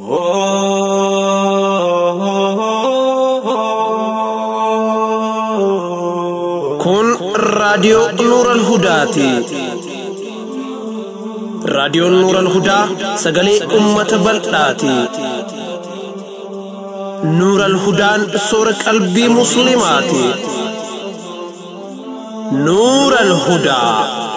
Kun raadiyoo Nuuran Hudaati. Raadiyoon Nuuran Hudaa sagalee uummata bal'aati. Nuuran Hudaan soora qalbii Musliimaati. Nuuran Hudaa.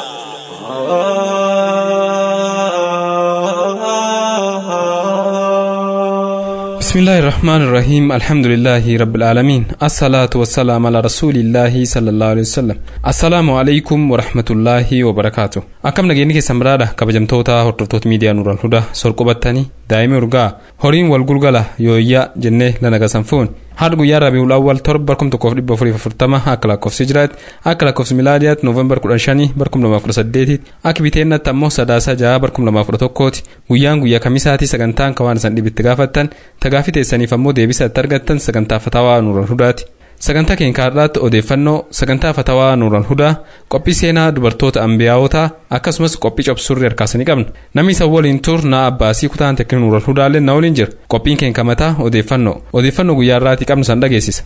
بسم الله الرحمن الرحيم الحمد لله رب العالمين الصلاة والسلام على رسول الله صلى الله عليه وسلم السلام عليكم ورحمة الله وبركاته أكم نجيني كسمرادة كبجمتوتا هرتوت ميديا نور الهدى سرقبتني دائما رجاء هورين والقلقلة يويا جنة لنا سنفون haadha guyyaa rabiul awwal torba barkum tokkoof dhibba afurii afurtama akka lakkoofsi hijiraatti akka lakkoofsi milaadiyaatti noovembar kudhan shanii barkum lamaaf kudha saddeetitti akka biteennaatti ammoo sadaasa jaha barkum lamaaf kudha tokkooti guyyaan guyyaa kamisaati sagantaan kawaan isan dhibitti gaafattan tagaafi teessaniif ammoo deebisa itti argattan sagantaa fatawaa nuuran hudaati sagantaa keenya kaarraatti odeeffannoo sagantaa fatawaa nuuran hudaa qophii seenaa dubartoota ambiyaawotaa akkasumas qophii cobsurri harkaasanii qabna namni isa waliin tur naa abbaasii kutaan tekin nuuran hudaallee na waliin jira qophiin keenya kamataa odeeffannoo odeeffannoo guyyaa irraatii qabnu san dhageessisa.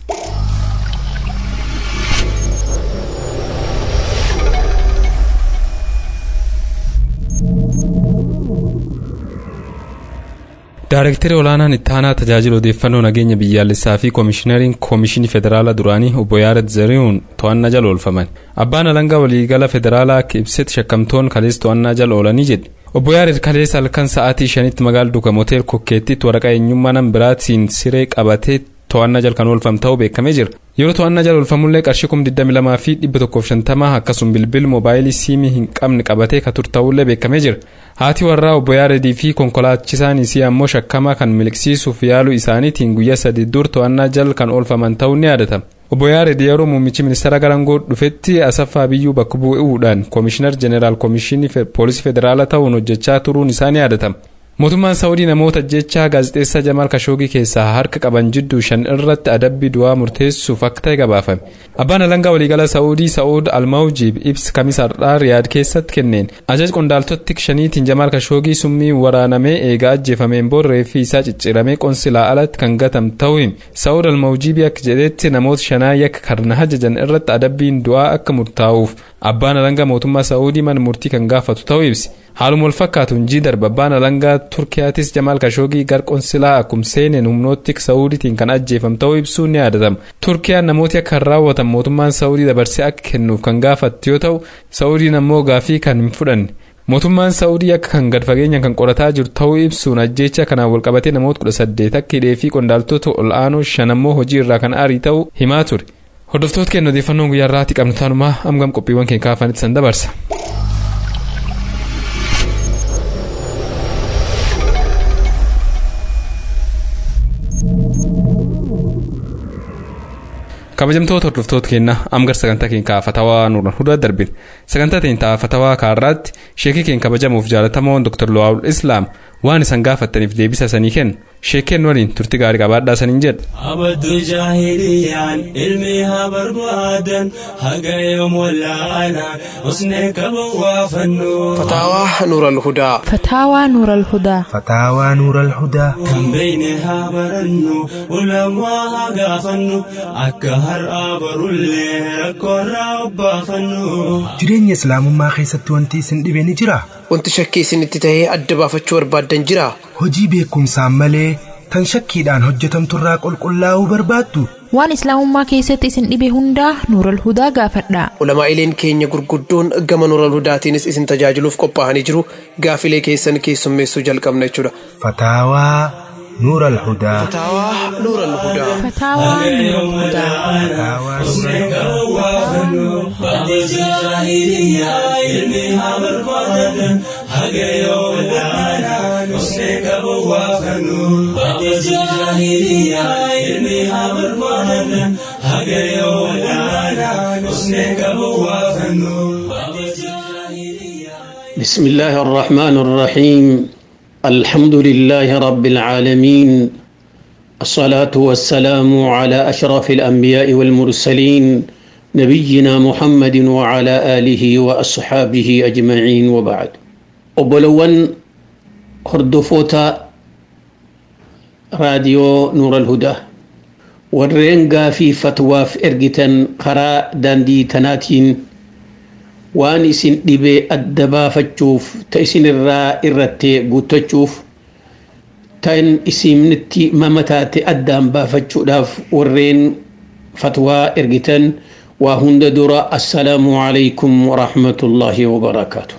Daareektarri olaanaan itti aanaa tajaajila odeeffannoo nageenya biyyaalessaa fi koomishinariin koomishinii federaalaa duraanii obbo Yaared Zarihuun to'annaa jala oolfaman. Abbaan alangaa waliigala federaalaa akka ibsetti shakkamtoon kalees to'annaa jala oolanii jedhe. Obbo Yaared kalees halkan sa'aatii shanitti magaala Dukam Hotel Kokkeettitti waraqaa eenyummaa nama biraatiin siree qabatee to'annaa jala kan oolfame ta'uu beekamee jira. Yeroo to'annaa jala oolfamullee qarshii kum 22 fi 150 akkasuma bilbil moobaayilii siimii hin qabne qabatee ka ture ta'ullee beekamee jira. Haati warraa obbo Yaaredii fi konkolaachisaan isii ammoo shakkamaa kan miliqsiisuuf yaaluu isaaniitiin guyyaa sadii dur to'annaa jala kan oolfaman ta'uun ni yaadatama. Obbo Yaared yeroo muummichi ministeera garangoo dhufetti Asaffaa Biyyuu bakka bu'uudhaan koomishinar jeneraal koomishinii poolisii federaalaa ta'uun hojjechaa turuun isaa ni yaadatama. mootummaan saawudii namoota jechaa gaazexeessaa jamaal kashoogii keessaa harka qaban jidduu shan irratti adabbii du'aa murteessuuf akka ta'e gabaafame abbaan alangaa waliigala saawudii sa'uud almaawjiib ibsa kamisaadhaa riyaad keessatti kenneen ajaj qondaaltota shaniitiin jamaal kashoogii summii waraanamee eegaa ajjeefameen boorree fi isaa cicciramee qonsilaa alatti kan gatame ta'uu hime sa'uud almaawjiibii akka jedhetti namoota shanaa yakka karna hajajan irratti adabbiin du'aa akka murtaa'uuf abbaan alangaa mootummaa saawudii mana murtii kan gaafatu ta'uu ibsi haaluma wal fakkaatuun jii darba abbaan alangaa turkiyaatis jamaal kashoogii gar qonsilaa akkuma seeneen humnootti saawudiitiin kan ajjeefame ta'uu ibsuun ni yaadatama turkiyaan namooti akka hin raawwatan mootummaan saawudii dabarsee akka kennuuf kan gaafattu yoo ta'u saawudiin ammoo gaafii kan hin fudhanne mootummaan saawudii akka kan gad fageenyaan kan qorataa jiru ta'uu ibsuun ajjeecha kanaan walqabatee namoota kudha saddeet akka hidhee fi qondaaltota ol aanoo shan ammoo hojii irraa kan aarii ta'uu himaa ture hordoftoota keenya odeeffannoon guyyaa irraatti qabnu taanumaa amgam qophiiwwan keenya kaafanitti san dabarsa. kabajamtoota hordoftoota keenya amgar sagantaa keenya fatawaa nuuran hudaa darbin sagantaa keenya fatawaa kaarraatti sheekii keenya kabajamuuf jaalatamoon dr luwaawul islaam waan isan gaafattaniif deebisa sanii kennu sheekeen waliin turti gaarii qabaadhaa saniin jedha. abaddu jaahiliyaan ilmi haa barbaadan haga yoom wallaalaan usnee qaban waa fannu. Fataawaa Nuural Hudaa. فتاوى نور الهدى فتاوى نور الهدى kan beeyne haa barannu ulamaa haa gaafannu akka har'aa barullee rakkoorraa obbaafannu. jireenya islaamummaa keessatti wanti isin dhibe ni jira Wanti shakkii isinitti tahee adda baafachuu barbaaddan jira. hojii beekumsaan malee tan shakkiidhaan hojjetamturraa qulqullaa'uu barbaaddu waan islaamummaa keessatti isin dhibe hundaa nuur alhudaa gaafadha Ulamaa'ileen keenya gurguddoon gama Nuural Hudaatiinis isin tajaajiluuf qophaa'anii jiru. Gaafilee keessan keessummeessuu jalqabna jechuudha. fataawaa nuur alhudaa Fataawaa Nuural Hudaa. فتاوى نور الهدى بسم الله الرحمن الرحيم الحمد لله رب العالمين الصلاة والسلام على أشرف الأنبياء والمرسلين نبينا محمد وعلى آله وأصحابه أجمعين وبعد أبلون هردفوتا raadiyoo nuura alhudaa warreen gaafii fatwaaf ergitan karaa daandii tanaatiin waan isin dhibee adda baafachuuf ta isin irraa irrattee guuttachuuf tan isinitti mama taate addaan baafachuudhaaf warreen fatwaa ergitan waa hunda dura assalaamu alaykum warahmatullaahi wabarakaatu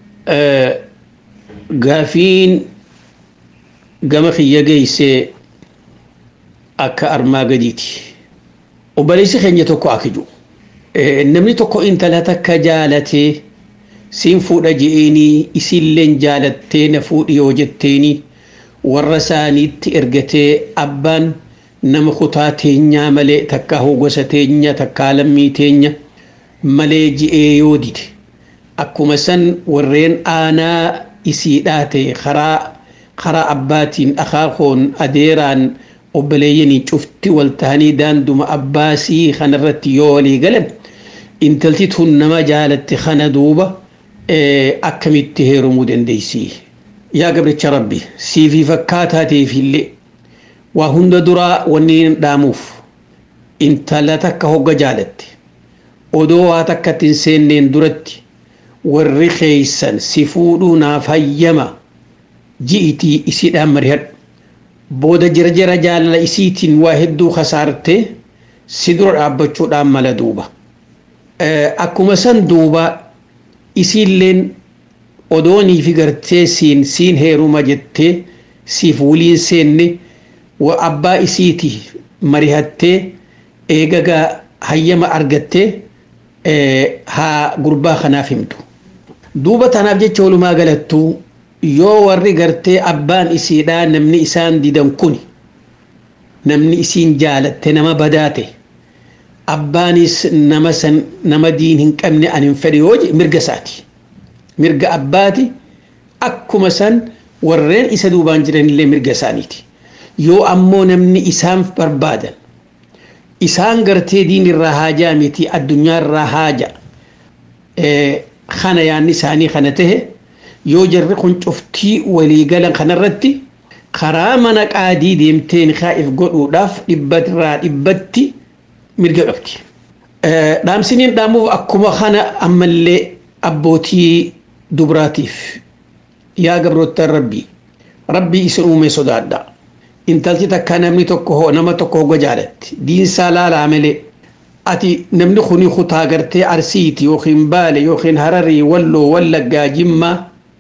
gaafiin gama kiyya geeyse akka armaa gadiiti obboleessi keenya tokko akiju namni tokko intala takka jaalatee siin fuudha je'eenii isiilleen jaalattee na fuudhi yoo jetteeni warra isaaniitti ergatee abbaan nama kutaa teenyaa malee takka gosa teenya takka lammii teenya malee je'ee yoo dide akkuma san warreen aanaa isii dhaate karaa karaa abbaatiin akaakoon adeeraan obboleeyyanii cufti wal tahanii daanduma abbaasii kanarratti yoo walii galan intalti tun nama jaalatte kana duuba akkamitti heerumuu dandeessi. Yaa gabricha rabbi siifii fakkaataateefillee waa hunda duraa wanni dhaamuuf intala takka hogga jaalatte odoo waa takkatti hin seenneen duratti warri keeysan si fuudhuu naaf hayyama ji'itii isiidhaan marihadhu booda jirjira jaalala isiitiin waa hedduu kasaarte si dura dhaabbachuudhaan mala duuba akkuma san duuba isiilleen odoonii fi gartee siin siin heeruma jettee siif waliin seenne wa abbaa isiiti marihattee eegagaa hayyama argattee haa gurbaa kanaaf himtu duuba tanaaf jecha walumaa galattuu yoo warri gartee abbaan isiidhaa namni isaan didan kun namni isiin jaalatte nama badaate abbaanis nama san nama diin hin qabne an hin fedhe yoo je mirga isaati mirga abbaati akkuma san warreen isa duubaan jiranillee mirga isaaniiti yoo ammoo namni isaan barbaadan isaan gartee diin irraa haajaa miti addunyaa irraa haaja kana yaanni isaanii kana tahe yoo jarri kun cuftii waliigalan kanarratti karaa mana qaadii deemtee nikaa'if godhuudhaaf dhibbarraa dhibbatti mirga qabdi. Dhaamsiniin dhaamuuf akkuma kana ammallee abbootii dubraatiif yaa gabroottan rabbii rabbii isin uume sodaadha. Intalti takka namni tokko nama tokko hogga jaalatti diinsaa laalaa malee ati namni kuni kutaa gartee arsiiti yookiin baale yookiin hararii walloo wallaggaa jimmaa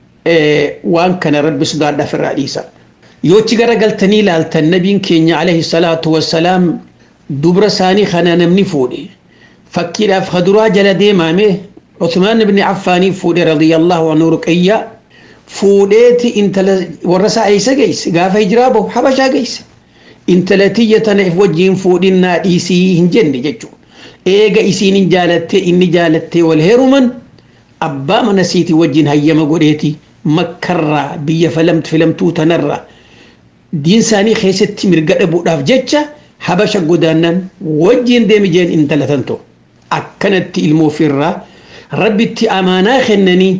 waan kana rabbi sodaadhaaf irraa dhiisa. Yoochi gara galtanii ilaaltan nabiin keenya alayhi salaatu wassalaam dubra isaanii kana namni fuudhe fakkiidhaaf haduraa jala deemaame Usmaan ibn Affaanii fuudhe radiyallahu anhu ruqayyaa fuudheeti intala warra isaa eessa geesse gaafa hijiraa bahu habashaa geesse intala tiyya tana if wajjiin fuudhinnaa dhiisii hin jenne jechuudha. Eega isiin hin jaalattee inni jaalattee wal heeruman abbaa mana siitii wajjiin hayyama godheeti makkarraa biyya filamtuu tanarraa diin isaanii keessatti mirga dhabuudhaaf jecha habasha godaannan wajjiin deemi jeen intala tanto akkanatti ilmoo ofirraa rabbitti amaanaa kennanii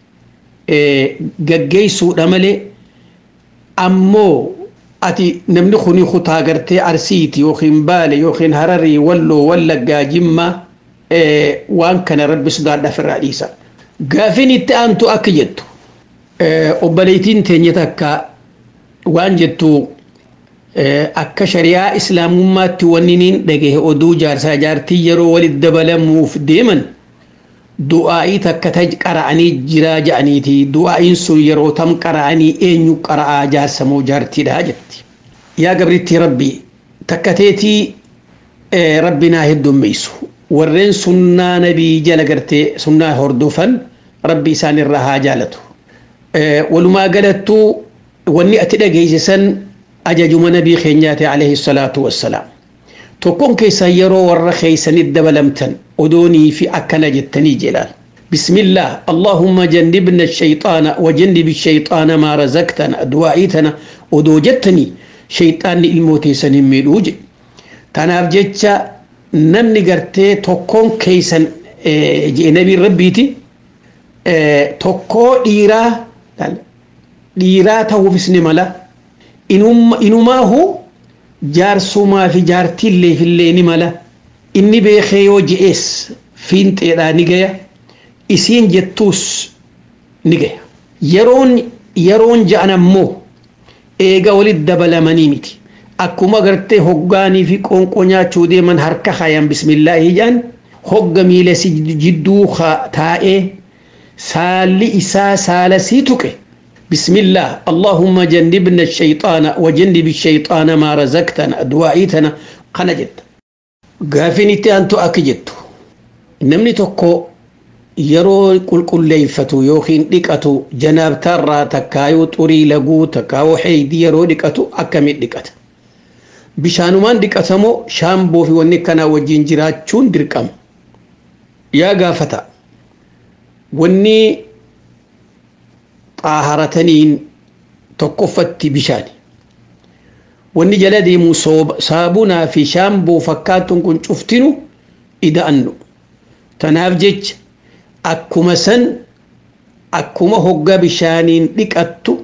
gaggeessuudha malee ammoo ati namni kuni kutaa gartee arsiiti yookiin baale yookiin hararii walloo wallaggaa jimmaa waan kana rabbi sodaadhaaf irraa dhiisa. Gaafiin itti aantu akka jettu obboleettiin teenya takka waan jettu akka shari'aa islaamummaatti wanni niin dhagahe oduu jaarsaa jaartii yeroo walitti dabalamuuf deeman du'aa'ii takka ta qara'anii jiraa ja'aniiti du'aa'iin sun yeroo tam qara'anii eenyu qara'aa jaarsa moo jaartiidha jetti yaa gabritti rabbi takka teetii rabbi naa heddummeessu warreen sunnaa nabii jala gartee sunnaa hordofan rabbi isaan irraa haa jaalatu walumaa galattuu wanni ati dhageessisan ajajuma nabii keenyaati alayhi salaatu wassalaam tokkoon keessan yeroo warra keessanitti dabalamtan odoonii fi akkana jettanii jedhaan بسم الله اللهم جنبنا الشيطان وجنب الشيطان ما رزقتنا دعائتنا ودوجتني شيطان الموتي سنميلوج تناف جتشا نمني قرتي تكون كيسن جي نبي ربيتي تكو ديرا ديرا توفسني ملا inumaahu jaarsumaa fi jaartiillee fillee ni mala inni beekee yoo je'ees fiinxeedhaa ni gaya isiin jettuus ni gaya yeroon yeroon ja'an ammoo eega walit dabalamanii miti akkuma gartee hoggaanii fi qoonqoo nyaachuu deeman harka hayan bismillaahi jaan hogga miila si jidduu taa'ee saalli isaa saala sii tuqe بسم الله اللهم جنبنا الشيطان وجنب الشيطان ما رزقتنا دعائتنا قنا جد غافنتي أنتو أكجت نمني تكو yeroo qulqulleeffatu yookiin dhiqatu janaabtarraa takkaayuu xurii laguu takkaayuu heeydii yeroo dhiqatu akkamiin dhiqata bishaanumaan dhiqatamoo shaamboo fi wanni kanaa wajjin jiraachuun dirqama yaa gaafata wanni xaaharataniin tokkoffatti bishaani wanni jala deemu saabunaa fi shaamboo fakkaatuun kun cuftinu ida'annu tanaaf jecha akkuma san akkuma hogga bishaaniin dhiqattu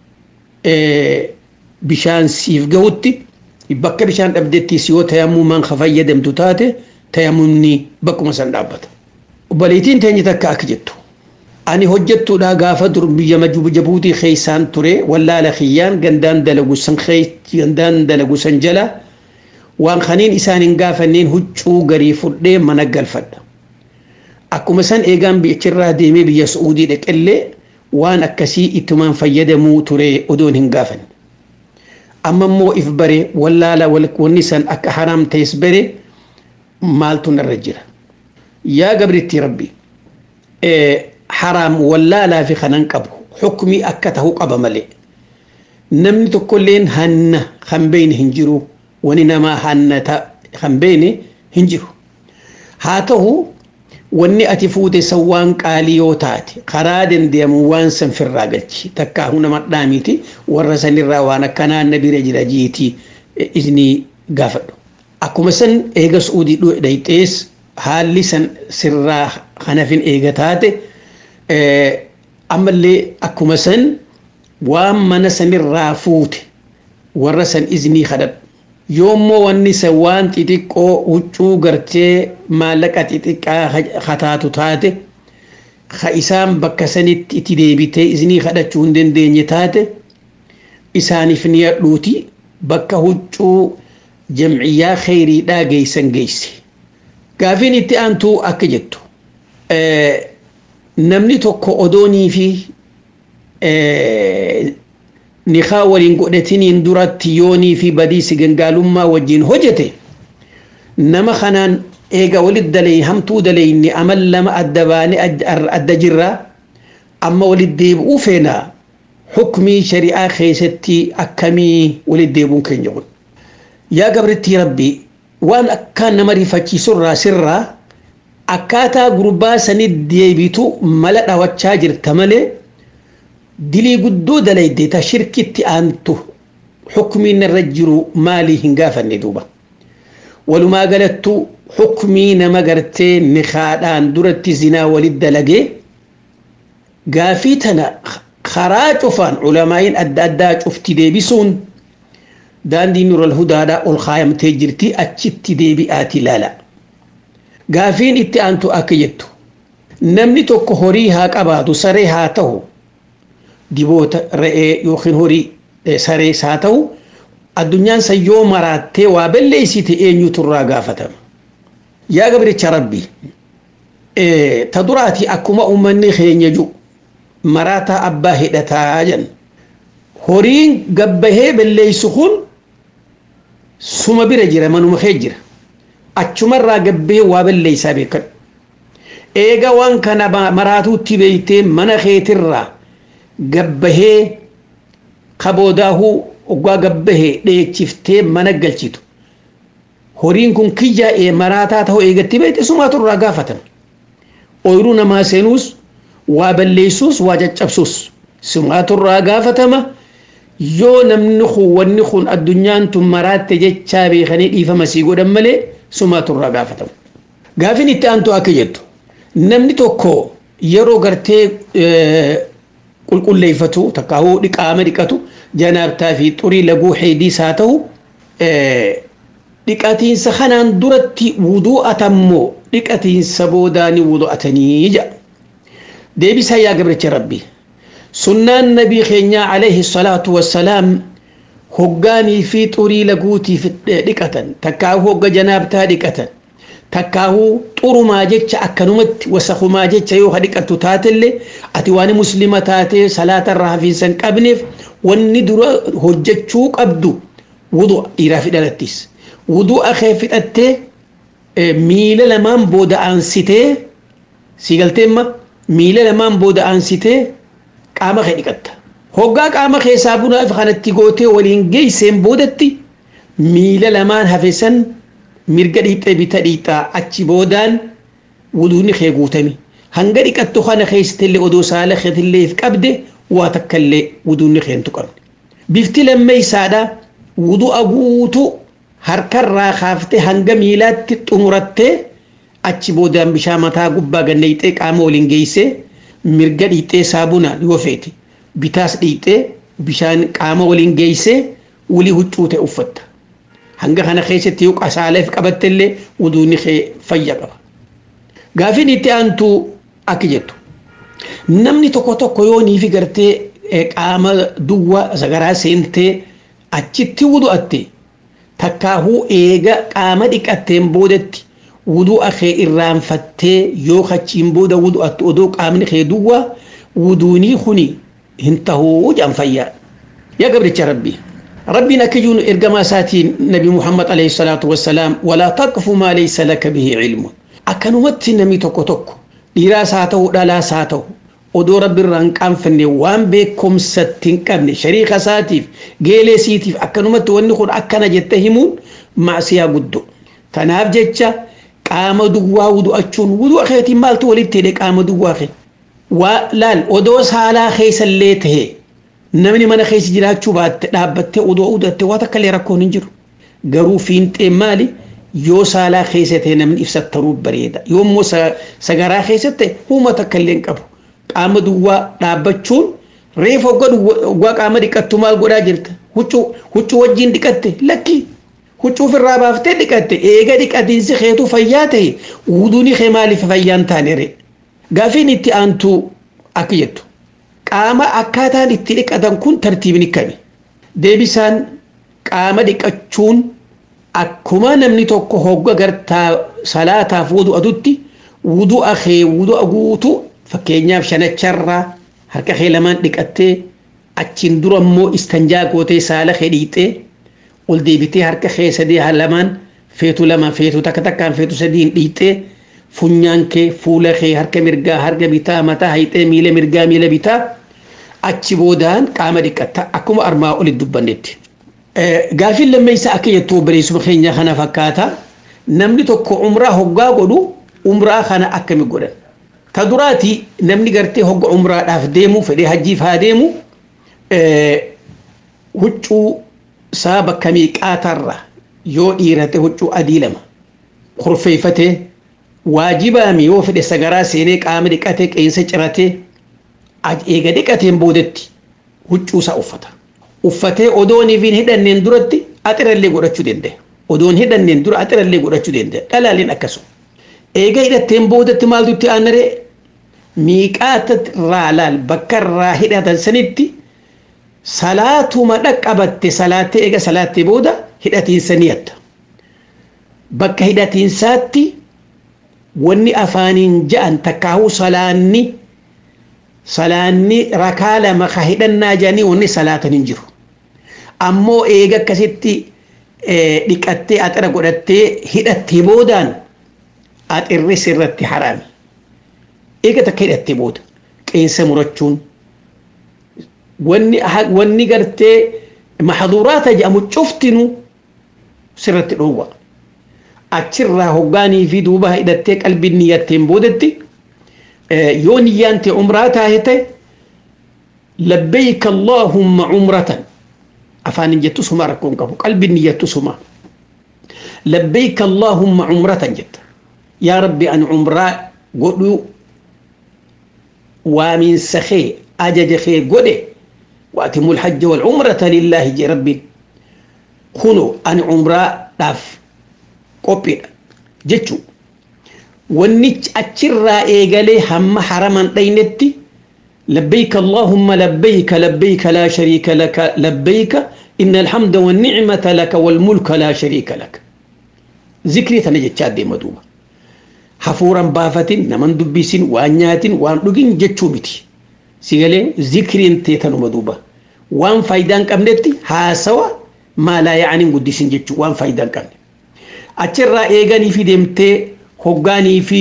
bishaan siif gahutti bakka bishaan dhabdettis yoo tayammumaan ka fayyadamtu taate tayammumni bakkuma san dhaabbata. Obboliitiin teenya takka akka jettu. Ani hojjettuudha gaafa dur biyya jabuutii keessaan ture wallaala kiyyaan gandaan dalagu san gandaan dalagu san jala waan kaniin isaan hin gaafanneen huccuu garii fudhee mana galfadha. akkuma san eegaan biyyachirraa deemee biyya su'uudii dhaqellee waan akkasii ittumaan fayyadamuu ture odoon hin gaafanne. Amma immoo if bare wallaala wanni san akka haraam ta'es bare maaltu narra jira. Yaa gabritti rabbi haraam wallaalaa fi kanan qabu xukmii akka ta'uu qaba malee. Namni tokkolleen hanna kan beeyne hin jiru wani namaa hanna kan beeyne hin jiru. Haa ta'u wanni ati fuute san waan qaalii yoo taate karaa dandeemu waan san firraa galchi takka huna madhaamiti warra sanirraa waan akkanaa na bira jira jiiti izni gaafadhu. Akkuma san eega suudii dhayxees haalli san sirraa kanafin eega taate ammallee akkuma san waan mana sanirraa fuute warra san iznii kadhadhu. yoommoo wanni san waan xixiqqoo huccuu gartee maallaqa xixiqqaa hataatu taate ka isaan bakka sanitti itti deebitee isinii kadhachuu hin dandeenye taate isaaniif ni hadhuuti bakka huccuu jamciyyaa kheyriidhaa geeysan geeyse. Gaafiin itti aantuu akka jettu namni tokko odoonii fi nikaa waliin godhatiniin duratti yoonii fi badiisi gangaalummaa wajjin hojjete nama kanaan eega walit dalee hamtuu daleyni amal lama adda baane adda jirra amma walit deebi'uu feenaa xukmii shari'aa keessatti akkamii walit deebi'uun keenya kun. Yaa gabritti rabbi waan akkaan nama rifachiisurraa sirraa akkaataa gurbaa sanit deebitu mala dhawachaa jirta malee dilii guddoo dalayde ta shirkitti aantu xukmiin irra jiru maalii hin gaafanne duuba walumaa galattu xukmii nama gartee nikaadhaan duratti zinaa walit dalagee gaafii tana karaa cufaan culamaa'iin adda addaa cufti deebisuun daandii nural hudaadhaa ol kaayamtee jirti achitti deebi'aati ilaala gaafiin itti aantu akka jettu namni tokko horii haa qabaatu saree haa ta'u diboota re'ee yookiin horii sarees haa ta'u addunyaan san yoo maraattee waa balleessite eenyutu irraa gaafatama. Yaa gabricha rabbi ta duraati akkuma uummanni keenya jiru maraataa abbaa hidhataa jedhan horiin gabbahee balleessu kun suma bira jira manuma kee jira achumarraa gabbee waa balleessaa beekan. Eega waan kana maraatuutti beeytee mana keetirraa gabbahee kaboodaahuu oggaa gabbahee dheechiftee mana galchitu horiin kun kiyyaa'ee maraataa ta'uu eegatti beekte sumaatu irraa gaafatan ooyiruu namaa seenuus waa balleessuus waa caccabsuus sumaatu irraa gaafatama yoo namni kun wanni kun addunyaan tun maraatte jechaa beekanii dhiifama sii godhan malee sumaatu irraa gaafatama. Gaafin itti aantu akka jettu namni tokko yeroo gartee qulqulleeffatu takkaahuu dhiqaama dhiqatu janaabtaa fi xurii laguu heediis haa ta'u dhiqatiinsa kanaan duratti wudu'atammoo dhiqatiinsa boodaani wudu'atanii jedha deebisaa yaa gabricha rabbii sunnaan nabii keenyaa alayhi salaatu wassalaam hoggaanii fi xurii laguutiif dhiqatan takkaahuu hogga janaabtaa dhiqatan takkaahuu xurumaa jecha akkanumatti wasakumaa jecha yoo dhiqattu taatellee ati waan muslima taatee salaata irraa hafiinsa hin qabneef wanni dura hojjechuu qabdu wudu'a dhiiraa fi dhalattis wudu'a kee fixattee miila lamaan booda aansitee si galteemma miila lamaan booda aansitee qaama kee dhiqatta. Hoggaa qaama keessaa bunaa kanatti gootee waliin geesseen boodatti miila lamaan hafesan mirga dhiixee bita dhiixaa achi boodaan wuduunni kee guutami. Hanga dhiqattu kana keessattillee odoo saala keetillee qabde waa takkallee wuduunni kee hin tuqamne. Bifti lammeessaadha wudu'a guutuu harkarraa kaaftee hanga miilaatti xumurattee achi boodaan bishaan mataa gubbaa ganna dhiixee qaama waliin geessee mirga dhiixee saabunaan yoo feete. bitaas dhiixee bishaan qaama waliin geessee wulii huccuu ta'e uffatta. Hanga kana keessatti yoo qasaaleef qabattellee wuduunni kee fayya qaba. Gaafiin itti aantu akka jettu. Namni tokko tokko yoo niifi gartee qaama duwwaa sagaraa seentee achitti wudu'atte takkaahuu eega qaama dhiqatteen boodatti wudu'a kee irraanfattee yoo achiin booda wudu'attu odoo qaamni kee duwwaa wuduunii kuni هنتهو جان فيا يا قبل ربي ربي نكجون إرقما ساتين نبي محمد عليه الصلاة والسلام ولا تقف ما ليس لك به علم أكنو مت نمي توكو توكو ديرا ساتو دالا ساتو odoo rabbi irraan qaanfanne waan beekumsatti hin qabne shariika isaatiif geelee siitiif akkanumatti wanni kun akkana jette himuun maasiyaa guddoo tanaaf jecha qaama duwwaa wudu'achuun wudu'a keetiin maaltu walitti hidhe qaama duwwaa kee waa laal odoo saalaa keessallee tahe namni mana keessa jiraachuu baatte dhaabbattee odoo udatte waa takka illee rakkoon hin jiru garuu fiinxeen maali yoo saalaa keessa ta'e namni ibsattanuu bareeda yoo immoo sagaraa keessa ta'e huuma takka illee hin qabu qaama duwwaa dhaabbachuun reef hoggaa qaama dhiqattu maal godhaa jirta huccuu wajjiin dhiqatte lakki huccuu ofirraa baaftee dhiqatte eega dhiqatiinsi keetu fayyaa ta'e wuduuni kee maaliif fayyaan taane ree gaafiin itti aantu akka jettu qaama akkaataan itti dhiqatan kun tartiibni kami deebisaan qaama dhiqachuun akkuma namni tokko hogga gartaa salaataaf wudu'atutti wudu'a kee wudu'a guutu fakkeenyaaf shanacharraa harka kee lamaan dhiqattee achiin dura immoo istanjaa gootee saala kee dhiixee ol deebitee harka kee sadii lamaan feetu lama feetu takka takkaan feetu sadiin dhiixee funyaan kee fuula kee harka mirgaa harka bitaa mataa hayxee miila mirgaa miila bitaa achi boodaan qaama dhiqatta akkuma armaa olitti dubbannetti. Gaafiin lammeessa akka jettu obboleessuma keenya kana fakkaata namni tokko umraa hoggaa godhu umraa kana akkami godhan. Ta duraati namni gartee hogga umraadhaaf deemu fedhee hajjiif haa deemu huccuu isaa bakka miiqaatarra yoo dhiirate huccuu adii lama kurfeeffatee waajibaami yoo fedhe sagaraa seenee qaama dhiqatee qeensa ciratee eega dhiqateen boodetti huccuu isaa uffata. Uffatee odooniif hin hidhanneen duratti axirallee godhachuu danda'a. Odoon hidhanneen dura axirallee godhachuu danda'a. Dhalaaleen akkasuma. Eega hidhatteen boodatti maaltu itti aanaree miiqaata irraa laal bakka irraa hidhatan sanitti salaatuma dhaqqabatte salaattee eega salaattee booda hidhatiinsa ni yatta. Bakka hidhatiinsaatti wanni afaaniin ja'an takkaahuu salaanni salaanni rakaa lama ka hidhannaa jedhanii wanni salaatan hin jiru. Ammoo eega akkasitti dhiqattee axira godhattee hidhattee boodaan axirri sirratti haraami. Eega takka hidhattee booda qeensa murachuun wanni gartee maxduuraata jedhamu cuftinu sirratti dhoowwa. achirraa hoggaanii fi duuba hidhattee qalbiin niyyatteen boodetti yoo niyyaan ta'e umraa taate labbeeyka allaahumma umratan afaan hin jettu suma rakkoon qabu qalbiin niyyattu suma labbeeyka allaahumma umratan jetta yaa rabbi an umraa godhuu waamiinsa kee ajaja kee godhe وأتموا الحج والعمرة لله جي ربي كونوا أن عمرة داف قبل جتشو ونج أتشرى إيغالي هم حرما دينتي لبيك اللهم لبيك لبيك لا شريك لك لبيك إن الحمد والنعمة لك والملك لا شريك لك ذكري تنجتشاد دي مدوبة حفورا بافتين نمن دبسين وانياتين وان لغين جتشو متي سيغالي ذكرين تيتنو مدوبة وان فايدان قبنتي هاسوا ما لا يعني قدسين جتشو وان فايدان قبنتي أتشرى إيغاني في دمتي هقاني في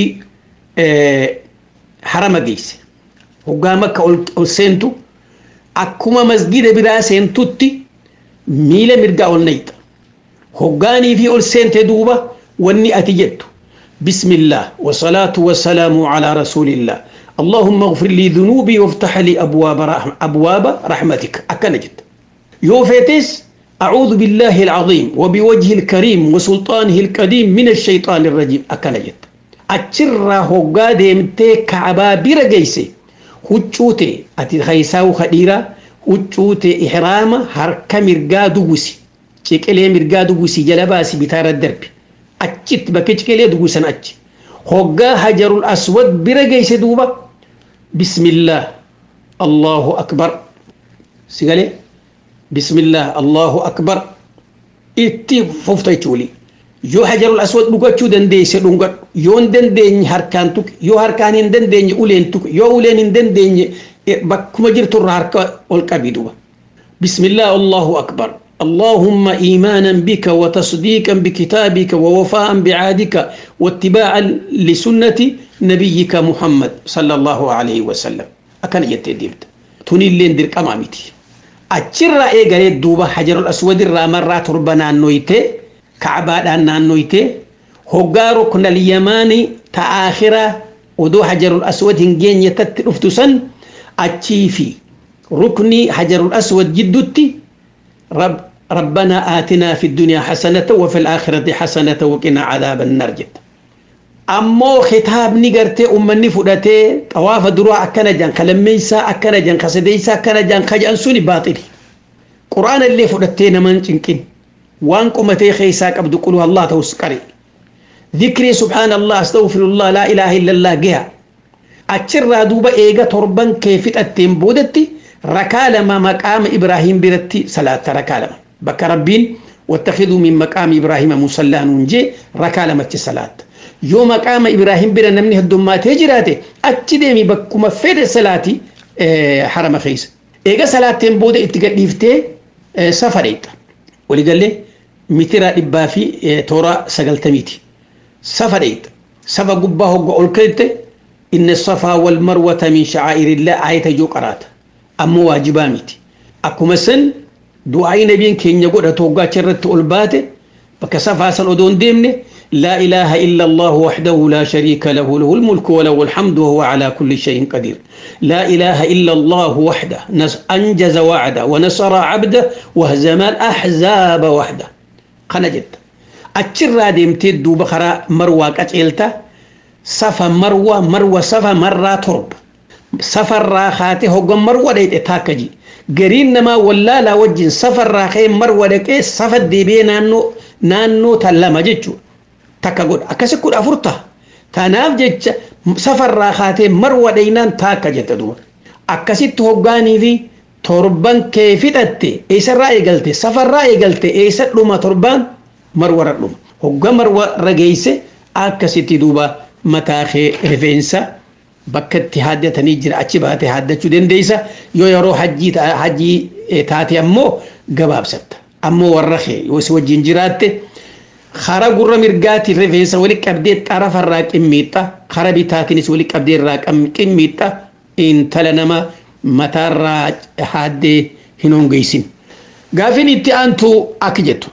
اه حرم جيسي hoggaa makka ol seentu akkuma masgida biraa seentutti miila mirgaa ol nayxa hoggaanii fi ol seente duuba wanni ati jettu bismillah wasalaatu wasalaamu calaa rasuulillah اللهم اغفر لي ذنوبي وافتح لي أبواب رحم أبواب رحمتك أكن جد يوفيتس أعوذ بالله العظيم وبوجه الكريم وسلطانه القديم من الشيطان الرجيم أكن جد أتشر هقا ديمتي كعبا برجيسي huccuute ati haysaa'u kadhiira huccuute ihraama harka mirgaa dugusi ciqilee mirgaa dugusi jala baasi bitaarra darbi achitti bakka ciqilee dugusan achi hoggaa hajarul aswad bira geeyse duuba bismillah allahu akbar sigalee bismillah allahu akbar itti fufta jechuuli yoo hajarul aswad dhugachuu dandeesse dhungadhu yoo hin dandeenye harkaan tuqe yoo harkaan hin dandeenye uleen tuqe yoo uleen hin dandeenye bakkuma jirturra harka ol qabi duba bismillah allahu akbar اللهم إيمانا بك وتصديقا بكتابك ووفاء بعهدك واتباعا لسنة نبيك محمد صلى الله عليه وسلم أكن يتديبت توني اللين دير كمامتي أتشرى إيغاري دوبا حجر الأسود الرامرة تربنا نويته ka'abaadhaan naannoyte hoggaa ruknal yamaanii ta aakhira odoo hajarul aswad hin geenye tatti dhuftu san achii fi rukni hajarul aswad jiddutti ربنا آتنا في الدنيا حسنة وفي الآخرة حسنة وقنا عذاب النار جد أمو خطاب نقرتي أمني فدتي طواف دروا أكنا جان كلميسا أكنا جان خسديسا أكنا جان خجان سوني باطلي قرآن اللي فدتي نمان تنكين وان قمتي خيساك أبدو قلوا الله توسكري ذكري سبحان الله استغفر الله لا إله إلا الله جها أتشر دوبا إيغا تربان كيف التيم بودتي ركالما مقام إبراهيم برتي صلاة ركالما بك ربين واتخذوا من مقام إبراهيم مصلى ننجي ركالما صلاة يوم مقام إبراهيم بر نمني الدمات هجراتي أتديمي بكما فيد صلاتي اه حرم خيس إيغا صلاة تيم بودة اتقديفتي اه سفريت ولقال mitira dhibbaa fi toora sagaltamiiti safa dheeyta safa gubbaa hogga ol kalte inna safaa wal marwata min sha'aa'irillah ayata ijoo qaraata ammoo waajibaa miti akkuma san du'aayi nabiin keenya godhatu hoggaa achirratti ol baate bakka safaa san odoo hin deemne لا إله إلا الله وحده لا شريك له له الملك وله الحمد وهو على كل شيء قدير لا إله إلا الله وحده أنجز وعده ونصر عبده وهزم الأحزاب وحده kana jetta achirraa deemtee duuba karaa marwaa qaceelta safa marwa marwa safa marraa torba safarraa kaatee hoggan marwa dheexe taakka ji gariin namaa wallaalaa wajjin safarraa ka'ee marwa dhaqee safa deebi'ee naannoo naannoo tan lama jechuudha takka godha akkasi kudha afur ta'a tanaaf jecha safarraa kaatee marwa dheeynaan taakka jetta duuba akkasitti hoggaanii fi torban kee fixatte eessarraa eegalte safarraa eegalte eessa dhuma torban marwara dhuma hogga marwara geesse akkasitti duuba mataa kee rifeensa bakka itti haaddatanii jira achi baate haaddachuu dandeessa yoo yeroo hajjii hajjii taate ammoo gabaabsatta ammoo warra kee yoo si wajjin jiraatte kara gurra mirgaatiin rifeensa wali qabdee xarafarraa qimmiixxa kara bitaatiinis wali qabdee irraa qimmiixxa intala nama mataarraa haaddee hin hongeessin. Gaafin itti aantu akka jettu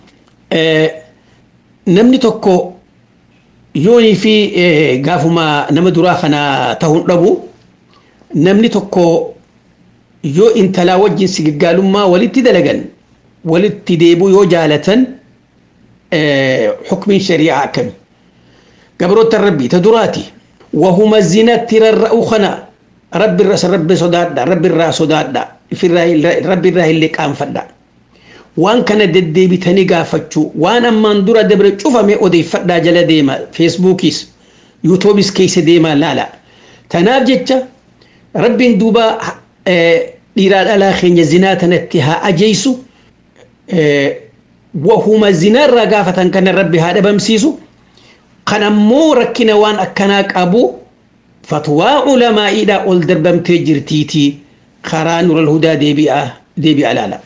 namni tokko yoonii fi gaafuma nama duraa kana ta'uun dhabu namni tokko yoo intalaa wajjin sigaggaalummaa walitti dalagan walitti deebuu yoo jaalatan xukmiin shari'aa akkami gabroota rabbii ta duraati wahuma zinatti rarra'u kana rabbi irraa rabbi sodaadha rabbi irraa sodaadha rabbi irraa illee qaanfadha waan kana deddeebitanii gaafachuu waan ammaan dura dabre cufame odeeffadhaa jala deema feesbuukis yuutuubis keessa deemaa laala tanaaf jecha rabbiin duuba dhiiraa dhalaa keenya zinaa tanatti haa ajjeesu wahuma zinaarraa gaafatan kana rabbi haa dhabamsiisu kan ammoo rakkina waan akkanaa qabu fatwaa ulamaa'iidhaa ol darbamtee jirtiitii karaa nural hudaa deebi'a laala.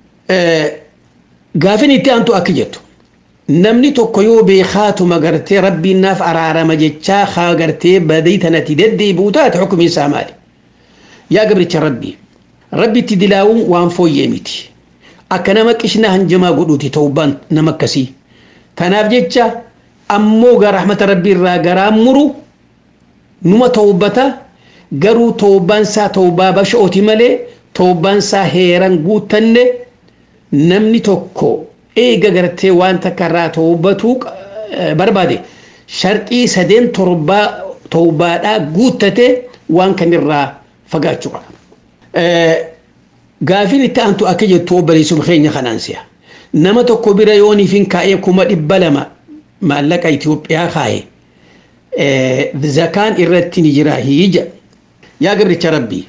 Gaafin itti aantu akka jettu namni tokko yoo beekaatuma gartee rabbiin naaf araarama jechaa haa gartee badii tanatti deddeebi'u taate xukumiin isaa maali? Yaa gabricha rabbii rabbitti dilaawuun waan fooyyee miti. Akka nama qishnaa hanjamaa godhuuti ta'ubbaan nama akkasii. Kanaaf jecha ammoo gara rahmata rabbii irraa garaa muru numa ta'ubbata garuu ta'ubbaan isaa ta'ubbaa basha'ooti malee ta'ubbaan isaa heeran guuttanne namni tokko eega gartee waan takka irraa ta'ubbatuu barbaade sharxii sadeen torbaa ta'ubbaadhaa guuttate waan kanirraa fagaachuu qaba. Gaafiin itti aantu akka jettu obboleessuma keenya kanaan si'a. Nama tokko bira yooniif hin kaa'ee kuma dhibba lama maallaqa Itoophiyaa kaa'e zakaan irratti ni jira hiija. Yaa gabricha rabbii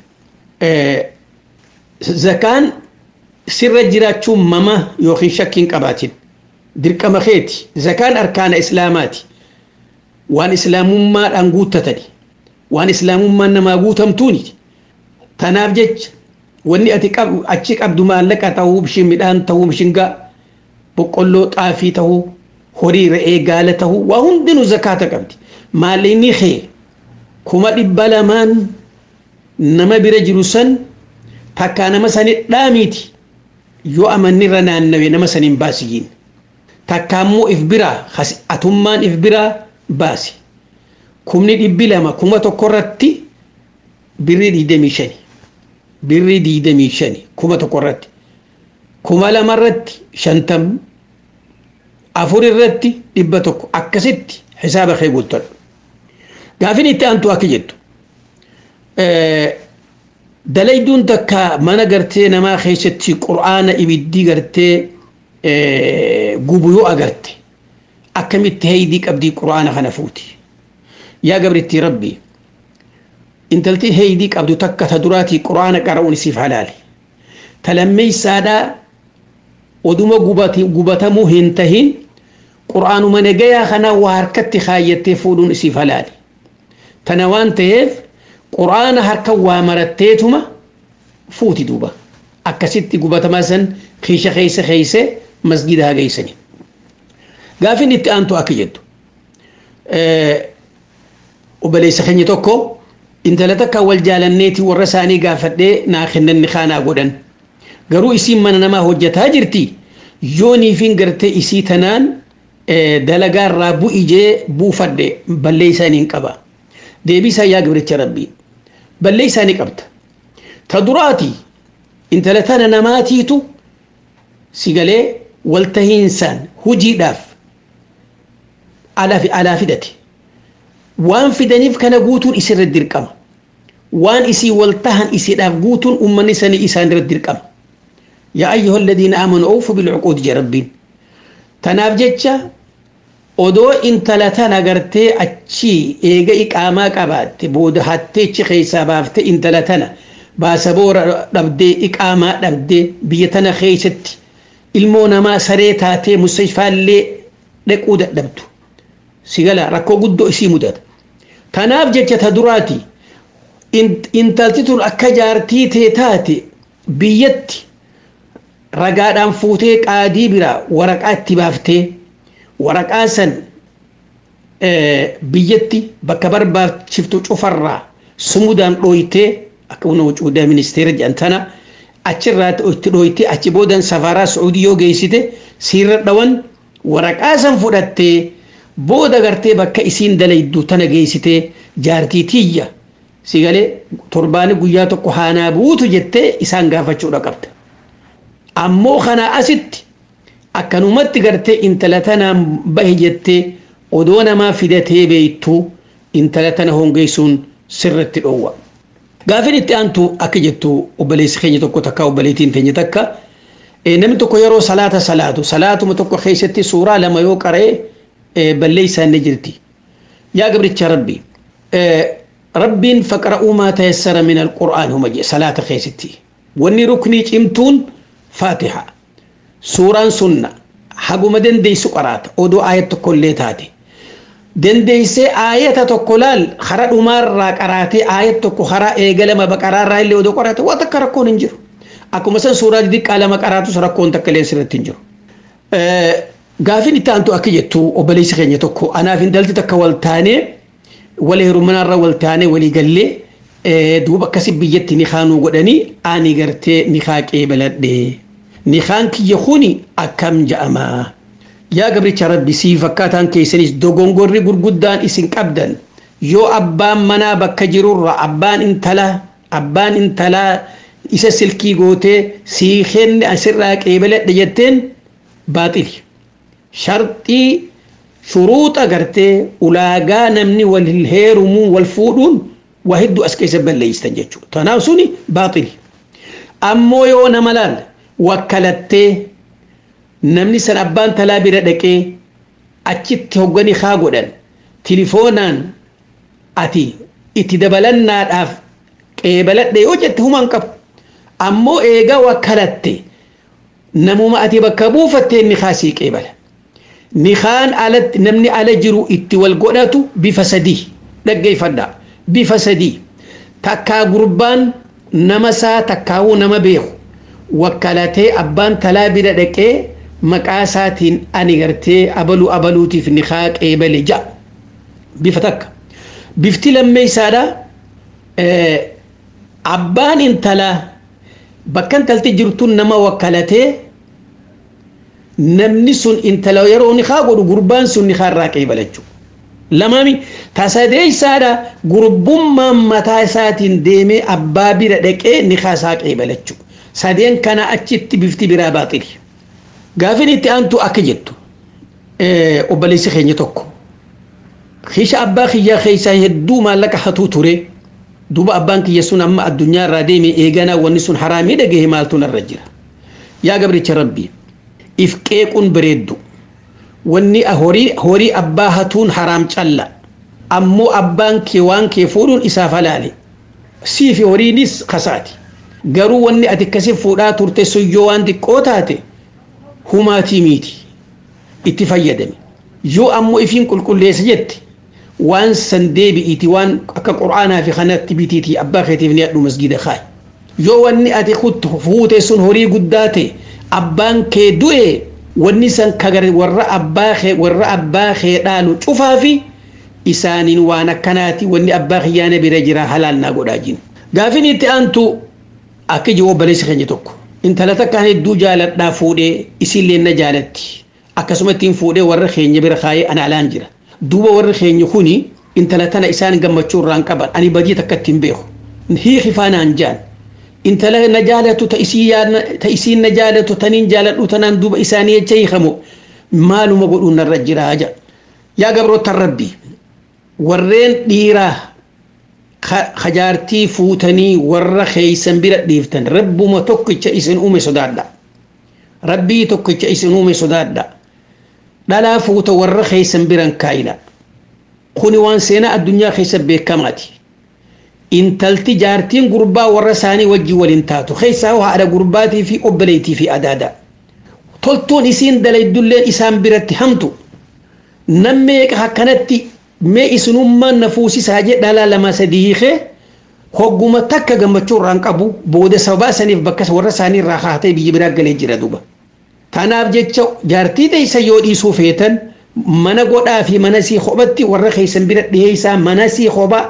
zakaan sirra jiraachuun mama yookiin shakkiin qabaatin dirqama keeti zakaan arkaana islaamaati waan islaamummaadhaan guuttatani waan islaamummaan namaa guutamtuuni tanaaf jecha wanni ati achi qabdu maallaqa ta'uu bishin midhaan ta'uu bishingaa boqqolloo xaafii ta'uu horii re'ee gaala ta'uu waa hundinuu zakaata qabdi maallaqni kee kuma dhibba lamaan nama bira jiru san takkaa nama sani dhaamiiti yoo amanni irra naannawe nama saniin baasiyyiin takkaa immoo if biraa atummaan if biraa baasi kumni dhibbi lama kuma tokko irratti birrii digdamii shani birrii digdamii shani kuma tokko irratti kuma lama irratti shantam afur irratti dhibba tokko akkasitti hisaaba kee guuttadhu gaafin itti aantu akka jettu dalayduun takka mana gartee namaa keessatti qur'aana ibiddii gartee gubu yoo agarte akkamitti heeydii qabdii qur'aana kana fuuti yaa gabritti rabbii intalti heeydii qabdu takka ta duraatii qur'aana qara'uun isiif halaali ta lammeeysaadhaa oduma gubatamuu hin tahin qur'aanuma nagayaa kanaa waa harkatti kaayyattee fuudhuun isiif halaali tana waan ta'eef quraana harka waa maratteetuma fuuti duuba akkasitti gubatamaa san kiisha keessa keeyse masgida haa geeysani gaafin itti aantu akka jettu obboleessa keenya tokko intala takka wal jaalanneeti warra isaanii gaafadhee naa kennanni kaanaa godhan garuu isiin mana namaa hojjataa jirti yooniifin gartee isii tanaan dalagaa irraa bu'i jee buufadhe ballee isaanii qaba deebisaa yaa gabricha rabbii ballee isaanii qabda ta duraati intala tana namaatiitu si galee waltahiinsaan hujiidhaaf alaa fidate waan fidaniif kana guutuun isirra dirqama waan isii waltahan isiidhaaf guutuun ummanni sanii isaan irra dirqama yaa ayyuha alladhiina aamanu awfu bilcuquudi je rabbiin tanaaf jecha odoo intala tana gartee achi eega iqaamaa qabaatte booda hattee achi keessaa baafte intala tana baasa boora dhabdee iqaamaa dhabdee biyya tana keessatti ilmoo namaa saree taatee mustashfaallee dhaquu dadhabdu sigala rakkoo guddoo isii mudata tanaaf jecha ta duraati intalti tun akka jaartii tee taate biyyatti ragaadhaan fuutee qaadii biraa waraqaa itti baaftee waraqaa san biyyatti bakka barbaachiftu cufarraa sumudaan dhooytee akka una wucuudaa ministeera jedhan tana achirraa itti dhooytee achi boodan safaraa su'uudii yoo geessite siirra dhawan waraqaa san fudhattee booda gartee bakka isiin dalaydu tana geessitee jaartii tiyya si galee torbaani guyyaa tokko haanaa buutu jettee isaan gaafachuudha qabda. Ammoo kana asitti akkanumatti gartee intala tanaan bahe jettee odoo namaa fidatee beektu intala tana hongeessuun sirratti dhoowwa. gaafin itti aantu akka jettu obboleessi keenya tokko takka obboleettiin teenya takka namni tokko yeroo salaata salaatu salaatuma tokko keessatti suuraa lama yoo qara'e balleessaa inni jirti yaa gabricha rabbi rabbiin faqra'uu maa tayassara min alqur'aan huma je salaata keessatti wanni ruknii cimtuun faatiha suuraan sunna haguma dandeessu qaraata odoo aayat tokko illee taate dandeessee aayata tokko laal hara dhumaarraa qaraatee aayat tokko hara eegalama baqaraarraa illee odoo qaraate waan takka rakkoon hin jiru akkuma san suuraa xixiqqaa lama qaraatus rakkoon takka illee sirratti hin jiru. Gaafin itti aantu akka jettu obboleessi keenya tokko anaaf intalti takka wal taanee wal heeruminaarra wal taanee walii gallee duuba akkasi biyyatti ni kaanuu godhanii ani gartee ni kaaqee baladhee. nikaan kiyya kuni akkam ja'ama yaa gabricha rabbi sii fakkaataan keessanis dogongorri gurguddaan isin qabdan yoo abbaan manaa bakka jirurra abbaan intalaa abbaan intalaa isa silkii gootee sii kenne asirraa qeebaladhe jetteen baaxili sharxii shuruuxa gartee ulaagaa namni wal heerumuu wal fuudhuun waa hedduu as keessa balleeystan jechuudha tanaaf suni baaxili ammoo yoo nama laalla wakkalattee namni san abbaan talaa bira dhaqee achitti hoggani haa godhan tilifoonaan ati itti dabalannaadhaaf qeebaladhe yoo jette humaan qabu ammoo eegaa wakkalatte namuma ati bakka buufattee ni kaasii qeebala nikaan alatti namni ala jiru itti wal godhatu bifa sadii dhaggeeffadha bifa sadii takkaa gurbaan nama saa takkaawuu nama beeku wakkalatee abbaan talaa bira dhaqee maqaa isaatiin ani gartee abaluu abaluutiif nikaa qeebale ja'a bifa takka bifti lammeeysaadha abbaan intalaa bakka intalti jirtuun nama wakkalatee namni sun intala yeroo nikaa godhu gurbaan sun nikaa irraa qeebalachuu lamami tasadeeysaadha gurbummaan mataa isaatiin deemee abbaa bira dhaqee nikaa isaa qeebalachuu sadeen kana achitti bifti biraa baaxili gaafin itti aantu akka jettu obboleessi keenya tokko kisha abbaa kiyyaa keessaa hedduu maallaqa hatuu ture duuba abbaan kiyya sun amma addunyaa irraa deeme eeganaa wanni sun haraamii dhagahe maaltu narra jira yaa gabricha rabbii if qeequun bareeddu wanni horii abbaa hatuun haraam calla ammoo abbaan kee waan kee fuudhuun isaaf halaale siifi horiinis kasaati garuu wanni ati akkasi fuudhaa turte sun yoo waan xiqqoo taate humaatii miti itti fayyadame yoo ammoo ifiin qulqulleessa jette waan san deebi'iiti waan akka qur'aanaa fi kanatti bitiiti abbaa keetiif ni hadhu masgida kaay yoo wanni ati fuute sun horii guddaa ta'e abbaan kee du'e wanni san kagar warra abbaa kee warra abbaa kee dhaalu cufaa fi isaaniin waan akkanaati wanni abbaa kiyyaana bira jira halaal naa godhaa jin gaafin itti aantu akka ijoo obboleessi keenya tokko intala takkaan hedduu jaaladhaa fuudhee isillee na jaalatti akkasuma ittiin fuudhee warra keenya bira kaayee ana alaan jira duuba warri keenya kuni intala tana isaan gammachuu irraan qaban ani badii takka ittiin beeku hiiki faanaan jaan intala na jaalatu ta isiin na jaalatu taniin jaaladhu tanaan duuba isaanii jecha hiikamu maaluma godhuun narra jira aja yaa gabroottan rabbi warreen dhiiraa hajaartii fuutanii warra keeysan bira dhiiftan rabbuma tokkicha isin uume sodaadha rabbii tokkicha isin uume sodaadha dhalaa fuuta warra keeysan biran kaayila kuni waan seenaa addunyaa keessa beekamaati intalti jaartiin gurbaa warra isaanii wajjii waliin taatu keessaa haadha gurbaatii fi obboleetii fi adaada toltuun isiin dalaydulleen isaan biratti hamtu nammeeqa akkanatti mee isinummaan na fuusisaa jee dhalaa lama sadii hiikee hogguma takka gammachuu irraan qabu booda sababaa saniif bakka warra isaanii irraa haatee biyya biraa galee jira duuba. Tanaaf jecha jaartii teessa yoo dhiisuu feetan mana godhaa fi mana sii kophatti warra keessan bira dhiheessaa mana sii kophaa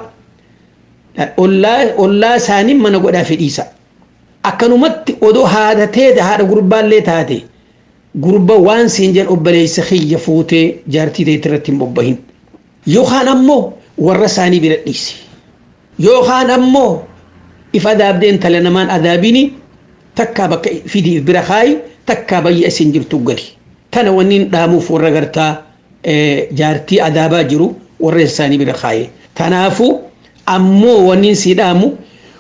ollaa isaanii mana godhaa fi dhiisa. Akkanumatti odoo haadha teete haadha gurbaallee taate gurba waan siin jedhan obboleessa kiyya fuutee jaartii teetti irratti hin bobbahin. Yookaan ammoo warra isaanii bira dhiisi. Yookaan ammoo if adaabdee intala namaan adaabini takkaa bakka fidii bira kaayi takkaa bayya isin jirtu gali. Tana wanni dhaamuuf warra gartaa jaartii adaabaa jiru warra isaanii bira kaaye. Kanaafuu ammoo wanni si dhaamu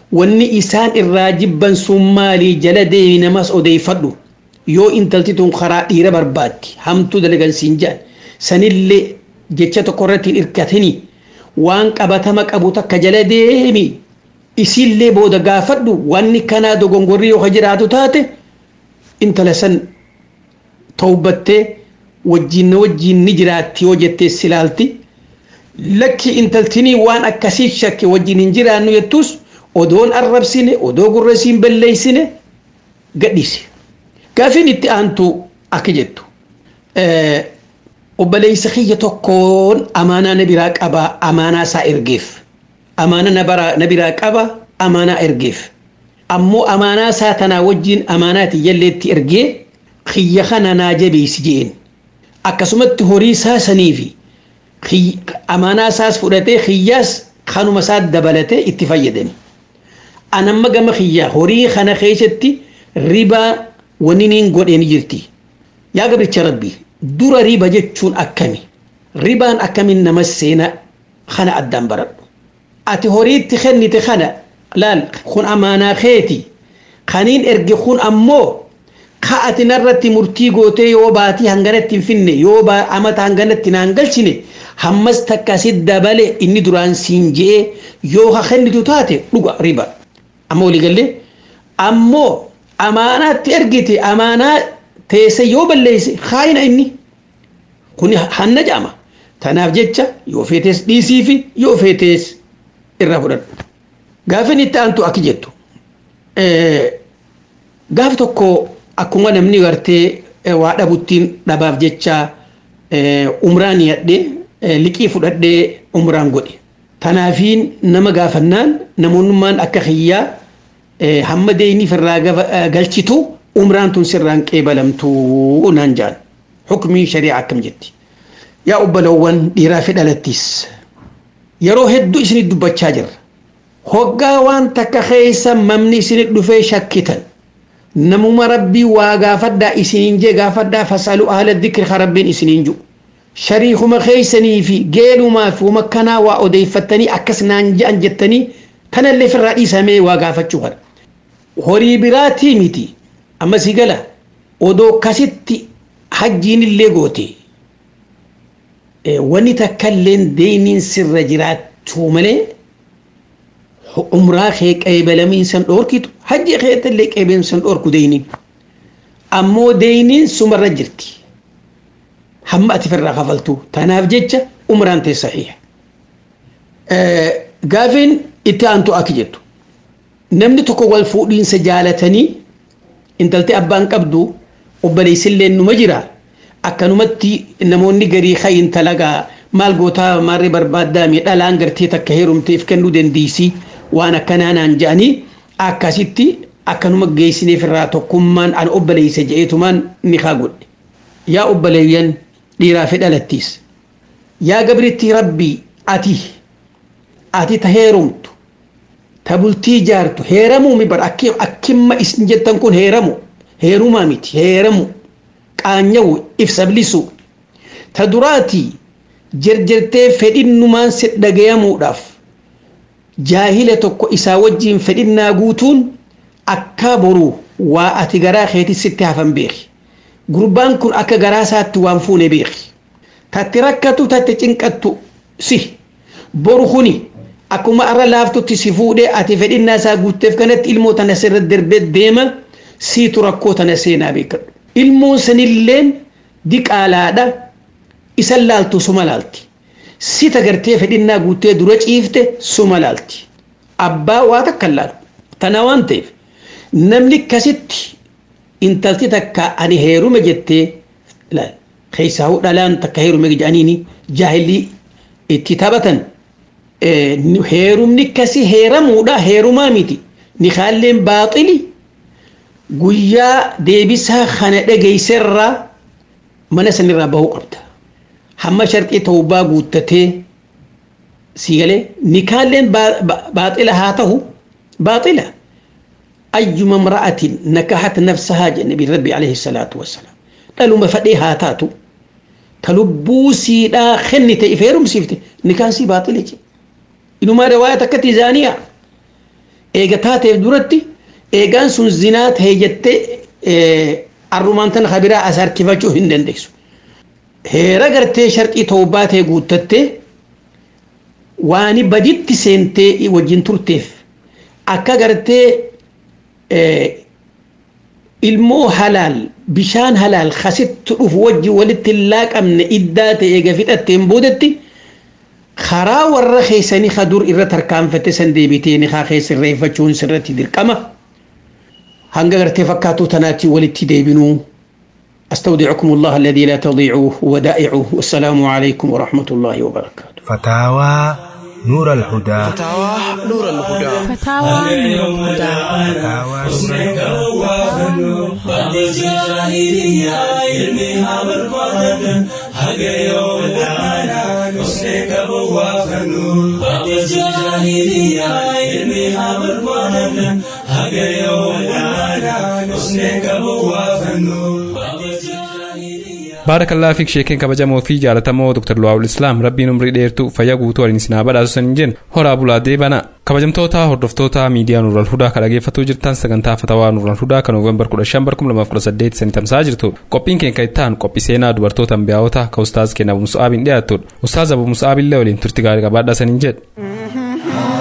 wanni isaan irraa jibban sun maalii jala deemi namas odeeffadhu yoo intalti tun karaa dhiira barbaaddi hamtuu dalagan siin jedhan sanillee jecha tokko irratti hin hirkatini waan qabatama qabu takka jala deemi isillee booda gaafadhu wanni kanaa dogongorri yoo ka jiraatu taate intala san tawbattee wajjin wajjin ni jiraatti yoo jettee silaalti lakki intaltinii waan akkasii shakke wajjin hin jiraannu jettus odoon arrabsine odoo gurra siin balleeysine gadhiise gaafiin itti aantu akka jettu obboleeysa kiyya tokkoon amaanaa na biraa qabaa amaanaa isaa ergeef amaana na biraa qaba amaanaa ergeef ammoo amaanaa isaa tanaa wajjin amaanaati jalleetti ergee kiyya kana naa jabeessi jeen akkasumatti horii isaa sanii fi amaanaa isaas fudhatee kiyyaas kanuma isaa dabalatee itti fayyadame anamma gama kiyyaa horii kana keessatti ribaa wanni niin godheen jirti yaa gabricha rabbii dura riba jechuun akkami ribaan akkamiin nama seena kana addaan baradhu ati horiitti kennite kana laal kun amaanaa keeti kaniin erge kun ammoo ka ati narratti murtii gootee yoo baatii hanganatti hin finne yoo amata hanganatti naan galchine hammas takka si dabale inni duraan siin je'ee yoo ka kennitu taate dhuga riba amma waliigallee ammoo amaanaatti ergite amaanaa teesse yoo balleeyse haayina inni kun hanna jaama tanaaf jecha yoo feetes dhiisii fi yoo feetes irraa fudhadhu gaafin itti aantu akki jettu gaaf tokko akkuma namni gartee waa dhabuttiin dhabaaf jecha umraan yadhee liqii fudhadhee umraan godhe tanaafiin nama gaafannaan namoonnummaan akka kiyyaa hamma deeyniif irraa galchitu umraan tun sirraan qeebalamtuu naan jaan hukmii shari'a akkam jetti yaa obbolowwan dhiiraa fi dhalattis yeroo hedduu isinit dubbachaa jirra hoggaa waan takka keessa mamni isinit dhufee shakkitan namuma rabbii waa gaafadhaa isiniin jee gaafadhaa fasalu ahla dhikri ka rabbiin isiniin ju shariikuma keeysanii fi geelumaa fi wama kanaa waa odeeffattanii akkas naan je'an jettanii tanallee firraa dhiisamee waa gaafachuu kana horii biraatii miti amma si gala odoo kasitti hajjiin illee goote wani takkailleen deeyniin sirra jiraachuu malee umraa kee qeebalamiinsan dhoorkitu hajji keetallee qeebalamiinsan dhoorku deeyniin ammoo deeyniin sumarra jirti hamma ati firraa kafaltu tanaaf jecha umraan tee saxiixa gaafiin itti aantu akki jettu namni tokko wal fuudhiinsa jaalatanii intaltee abbaan qabdu obboleessillee numa jira akkanumatti namoonni garii kayin talagaa maal gootaa maarree barbaaddaa mee dhalaan gartee takka heerumteef kennuu dandeessi waan akkanaa naan je'anii akkasitti akkanuma geessineef irraa tokkummaan an obboleessa je'eetumaan ni kaa godhe yaa obboleeyyan dhiiraa fi dhalattiis yaa gabritti rabbii ati ati ta heerumtu ta bultii jaartu heeramuu mi bar akkimma isin jettan kun heeramu heerumaa miti heeramu qaanyawu ibsablisu ta duraatii jirjirtee fedhinnumaan si dhagayamuudhaaf jaahila tokko isaa wajjiin fedhinnaa guutuun akka boru waa ati garaa keetii sitti hafan beeki gurbaan kun akka garaa isaatti waan fuune beeki tatti rakkatu tatti cinqattu si boru kuni akkuma arra laaftutti si fuudhee ati fedhinnaa isaa guutteef kanatti ilmoo tana sirra darbee deema siitu rakkoo tana seenaa beekadhu ilmoon sanilleen diqaalaadha isan laaltu suma laalti sita gartee fedhinnaa guuttee dura ciifte suma laalti abbaa waa takka laalu tana waan ta'eef namni akkasitti intalti takka ani heerume jettee laal keessaa dhalaan takka heerume jedhaniini jaahilii itti taphatan heerumni akkasii heeramuudha heerumaa miti nikaalleen baaxili guyyaa deebisaa kana dhageesserraa mana sanirraa bahuu qabda hamma sharxii tawbaa guuttatee si galee nikaalleen baaxila haa ta'u baaxila ayyuma imra'atin nakahat nafsahaa jedhe nabi rabbi alayhi salaatu wassalaam dhaluma fadhee haa taatu ta lubbuu siidhaa kennite if heerumsiifte nikaan sii baaxile jedhe inumaa riwaaya takkatti zaaniyaa eega taateef duratti eegaan sun zinaa ta'e jettee arrumaan tana kabiraa as harkifachuu hin dandeessu. Heera gartee sharxii tawbaa ta'e guuttattee waani baditti seentee wajjin turteef akka gartee ilmoo halaal bishaan halaal kasitti dhufu wajji walitti hin laaqamne iddaa ta'e eega fixatteen boodetti karaa warra keessanii ka dur irra tarkaanfatte san deebitee ni haa keessa irreeffachuun sirratti dirqama hanga gartee fakkaatuu tanaatti walitti deebinuu أستودعكم الله الذي لا تضيع ودائعه والسلام عليكم ورحمة الله وبركاته فتاوى نور الهدى فتاوى نور الهدى فتاوى نور الهدى فتاوى نور بعد جاهلية علمها بربادة حق يوم العالم حسنك بوافنو بعد جاهلية علمها بربادة حق يوم العالم حسنك بوافنو baarakallaa fiik sheekeen kabajamoo fi jaalatamoo dr luwaawul islaam rabbiin umrii dheertuu fayyaa guutuu waliin isinaa badhaasu san hin jenne horaa bulaa deebana kabajamtoota hordoftoota miidiyaa nuural hudaa kan dhageeffatuu jirtan sagantaa fatawaa nuural hudaa kan noovembar 15 2018 sanii tamsaa jirtu qophiin keenya ittaan qophii seenaa dubartoota ambiyaa'otaa ka ustaaz keenya abu musa'aabiin dhiyaatudha ustaaz abu musa'aabillee waliin turti gaarii qabaadhaa san hin jedhe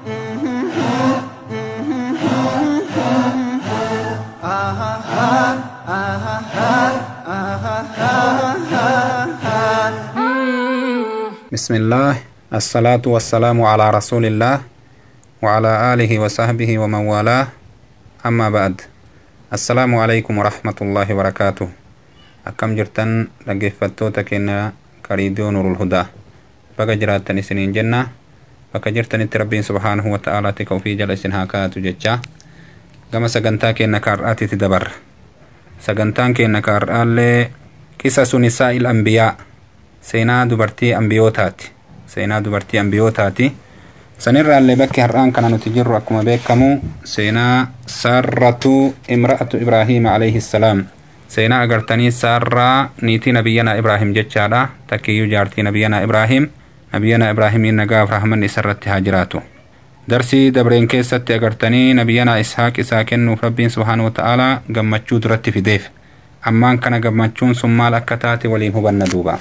بسم الله الصلاة والسلام على رسول الله وعلى آله وصحبه ومن والاه أما بعد السلام عليكم ورحمة الله وبركاته أكم جرتن لقفتوتا كنا كريديو نور الهدى بقى جراتن سنين جنة بقى جرتن ربين سبحانه وتعالى تكو في جل هاكاتو جتشا كما سقنتا كنا كارآتي تدبر سقنتان كنا كارآلي قصص نساء الأنبياء seenaa dubartii ambiyootaati seenaa dubartii ambiyootaati sanirraallee bakki har'aan kana nuti jirru akkuma beekamu seenaa saarratu imra'atu ibraahiima alayhi salaam seenaa agartanii saarraa niitii nabiyyanaa ibraahim jechaadha takkiyyuu jaartii nabiyyanaa ibraahim nabiyyanaa ibraahimiin nagaaf rahmanni isarratti haa jiraatu darsii dabreen keessatti agartanii nabiyyanaa ishaaq isaa kennuuf rabbiin subhaanahu wata'aalaa gammachuu duratti fideef ammaan kana gammachuun sun maal akka taate waliin hubanna duuba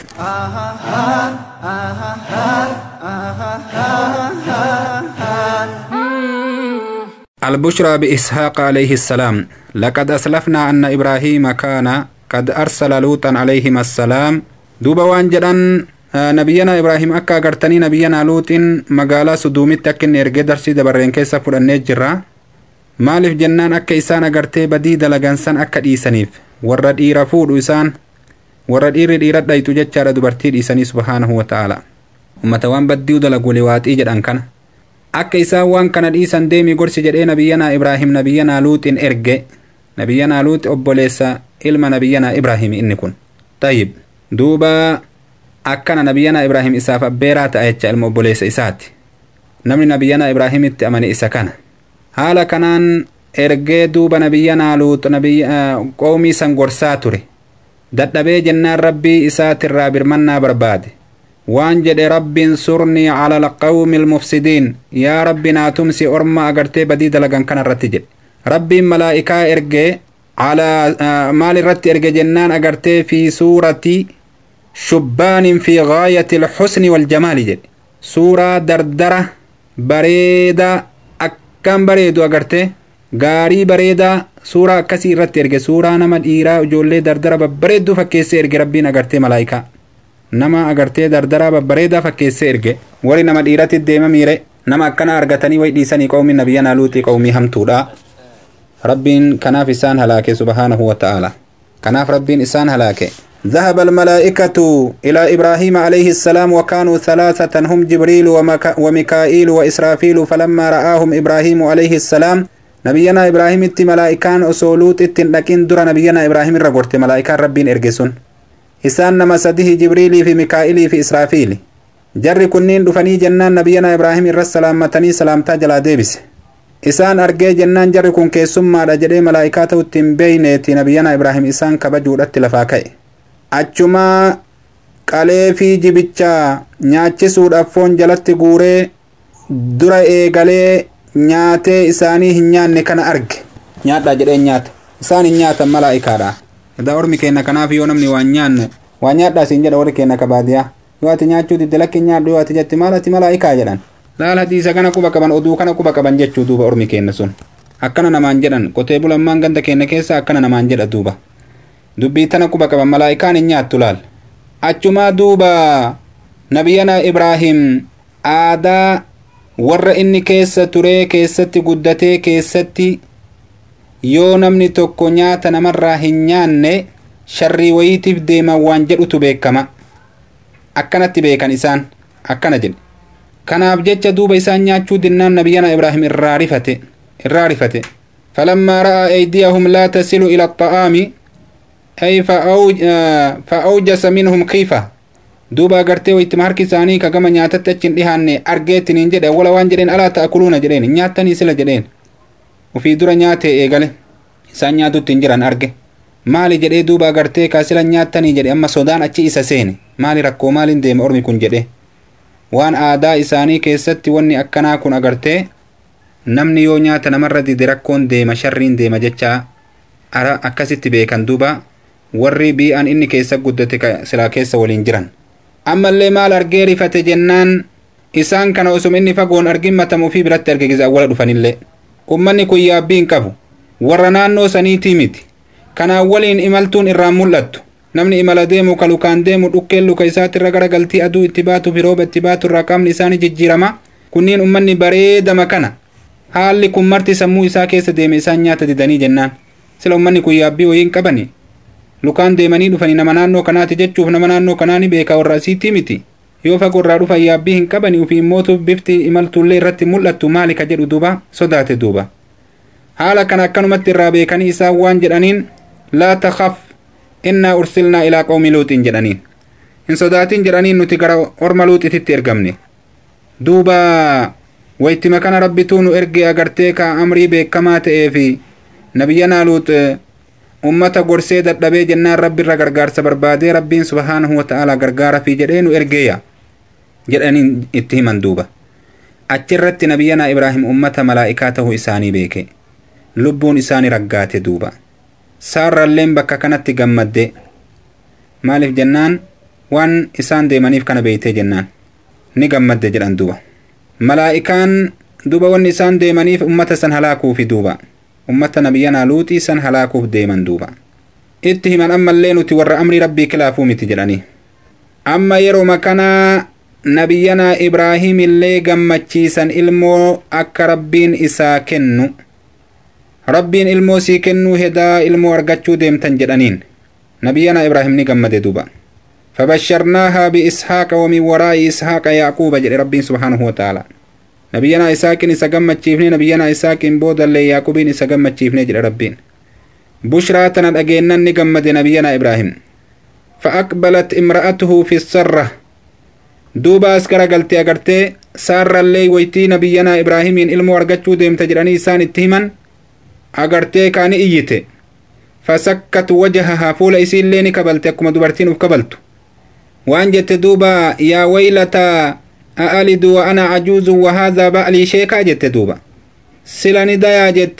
البشرى بإسحاق عليه السلام لقد أسلفنا أن إبراهيم كان قد أرسل لوطا عليهما السلام دوبا وانجدان نبينا إبراهيم أكا قرتني نبينا لوط مقالا سدومي تكن إرقى درسي دبرين كيسا فرنة جرا maaliif jennaan akka isaan agartee badii dalagansan akka dhiisaniif warra dhiira fuudhu isaan warra dhiirri dhiira dhayxu jechaadha dubartii dhiisanii subhaanahu wata'aala ummata waan baddiu dalagu liwaaxii jedhan kana akka isaan waan kana dhiisan deemi gorsi jedhee nabiyyanaa ibraahim nabiyyanaa luuxin erge nabiyyanaa luuxi obboleessa ilma nabiyyanaa ibraahim inni kun tayyib duuba akkana nabiyyanaa ibraahim isaaf abbeeraa ta'a jecha ilma obboleessa isaati namni nabiyyanaa ibraahimitti amane isa kana haala kanaan ergee duuba nabiyyanaa luuxu qoomii san gorsaa ture dadhabee jennaan rabbii isaatirraa birmannaa barbaade waan jedhe rabbiin surnii cala alqawmi almufsidiin yaa rabbi naa tumsi orma agartee badii dalagan kana irratti jedhe rabbiin malaa'ikaa ergee maal irratti erge jennaan agartee fi suurati shubbaanin fi gaayati alxusni waljamaali jedhe suuraa dardara bareedaa akkaan bareedu agartee gaarii bareedaa suuraa akkasii irratti erge suuraa nama dhiiraa ijoollee dardara babbareedduu fakkeessee erge rabbiin agartee malaa'ikaa nama agartee dardaraa babbareedaa fakkeessee erge warri nama dhiiratti deema miire nama akkana argatanii way dhiisanii qawmi nabiyyanaa luuxii qawmii hamtuudha rabbiin kanaaf isaan halaake subhaanahu wata'aala kanaaf rabbiin isaan halaake ذهب الملائكة إلى إبراهيم عليه السلام وكانوا ثلاثة هم جبريل ومك وميكائيل وإسرافيل فلما رآهم إبراهيم عليه السلام نبينا إبراهيم ات ملائكان أصولوت ات لكن در نبينا إبراهيم الرقرت ملائكان ربين إرقسون إسان نما سده جبريل في ميكائيل في إسرافيل جر كنين دفني جنان نبينا إبراهيم الرسلام متني سلامتا جلا ديبس isaan argee jennaan jarri kun keessummaadha jedhee malaa'ikaa ta'utti hin beeyneeti nabiyyanaa ibraahim isaan kabajuudhatti lafaa ka'e achumaa qalee fi jibicha nyaachisuudhaaf foon jalatti guuree dura eegalee nyaatee isaanii hin nyaanne kana arge nyaadhaa jedhee nyaata isaan hin nyaatan malaa'ikaadha edaa ormi keenna kanaaf yoo namni waan nyaanne waan nyaadhaa siin jedha warri keenna kabaadiyaa yoo ati nyaachuu didde lakki nyaadhu yoo ati jetti maal ati malaa'ikaa jedhan laal hadiisa kana quba qaban oduu kana quba qaban jechuu duuba ormi keenna sun akkana namaan jedhan qotee bulammaan ganda keenna keessa akkana namaan jedha duuba dubbii tana quba qaban malaa'ikaan hin nyaattu laal achumaa duuba nabiyyanaa ibraahim aadaa warra inni keessa turee keessatti guddatee keessatti yoo namni tokko nyaata namarraa hin nyaanne sharrii wayiitiif deeman waan jedhutu beekama akkanatti beekan isaan akkana jedhe kanaaf jecha duuba isaan nyaachuu dinnaan nabiyyanaa ibraahim irraa rifate irraa rifate falammaa ra'aa aydiyahum laa tasilu ila axa'aami ay fa'awjasa minhum kiifa duuba agartee wayittima harki isaanii ka gama nyaatatti achi hin dhihaanne argeettiniin jedhe awwala waan jedheen alaa ta'akuluuna jedheen nyaattanii sila jedheen ufii dura nyaatee eegale isaan nyaatutti hin jiran arge maali jedhee duuba agartee kaa sila nyaattanii jedhe amma sodaan achi isa seene maali rakkoo maaliin deema ormi kun jedhe waan aadaa isaanii keessatti wanni akkanaa kun agartee namni yoo nyaata namarra dide rakkoon deema sharriin deema jechaa ara akkasitti beekan duuba warri bi'aan inni keessa guddate silaa keessa waliin jiran ammallee maal argee rifate jennaan isaan kana osuma inni fagoon argin matamu fi biratti arge gisa awwala dhufanillee ummanni kun yaabbii hin qabu warra naannoo saniitii miti kanaan waliin imaltuun irraan mul'attu namni imala deemu ka lukaan deemu dhukkeen luka isaatti irra gara galtii aduu itti baatu fi rooba itti baatu irraa qaamni isaanii jijjiirama kunniin ummanni bareedama kana haalli kun marti sammuu isaa keessa deeme isaan nyaata didanii jennaan sila ummanni kun yaabbii wayiin qabani lukaan deemanii dhufanii nama naannoo kanaati jechuuf nama naannoo kanaa ni beeka warra asiitii miti yoo fagoorraa dhufan yaabbii hin qabani ufii immootu bifti imaltuullee irratti mul'attu maali ka jedhu duuba sodaate duuba haala kana akkanumatti irraa beekanii isaan waan jedhaniin laa takaf innaa ursilnaa ilaa qawmi luuxiin jedhaniin hin sodaatin jedhaniin nuti gara orma luuxititti ergamne duuba wayittima kana rabbituu nu erge agartee ka amrii beekamaa ta'ee fi nabiyyanaa luux ummata gorsee dadhabee jennaan rabbi irra gargaarsa barbaadee rabbiin subhaanahu wata'aalaa gargaara fi jedhee nu ergeeya jedhaniin itti himan duuba achirratti nabiyyanaa ibraahim ummata malaa'ikaa ta'uu isaanii beeke lubbuun isaanii raggaate duuba saarralleen bakka kanatti gammadde maaliif jennaan waan isaan deemaniif kana beeytee jennaan ni gammadde jedhan duuba malaa'ikaan duuba wanni isaan deemaniif ummata san halaakuufi duuba ummata nabiyyanaa luuxii san halaakuuf deeman duuba itti himan ammallee nuti warra amrii rabbii kilaafuu miti jedhanii amma yeroma kanaa nabiyyanaa ibraahim illee gammachiisan ilmoo akka rabbiin isaa kennu rabbiin ilmoo sii kennuu hedaa ilmoo argachuu deemtan jedhaniin nabiyyanaa ibraahim ni gammade duuba فبشرناها بإسحاق ومن وراء إسحاق يعقوب جل ربي سبحانه وتعالى نبينا إسحاق إسقم تشيفني نبينا إسحاق بود اللي يعقوب إسقم تشيفني جل ربين بشرى تنادجينا نجمد نبينا إبراهيم فأقبلت امرأته في السرة دوبا أسكر قلتي أقرتي سار اللي ويتي نبينا إبراهيم إلمو أرقتشو ديم تجراني إسان اتهما أقرتي كان إيتي فسكت وجهها فول إسين ليني كبلت أكما دبرتين وكبلت وأن جت دوبا يا ويلتا أألد وأنا عجوز وهذا بألي شيكا جت دوبا سلاني دايا جت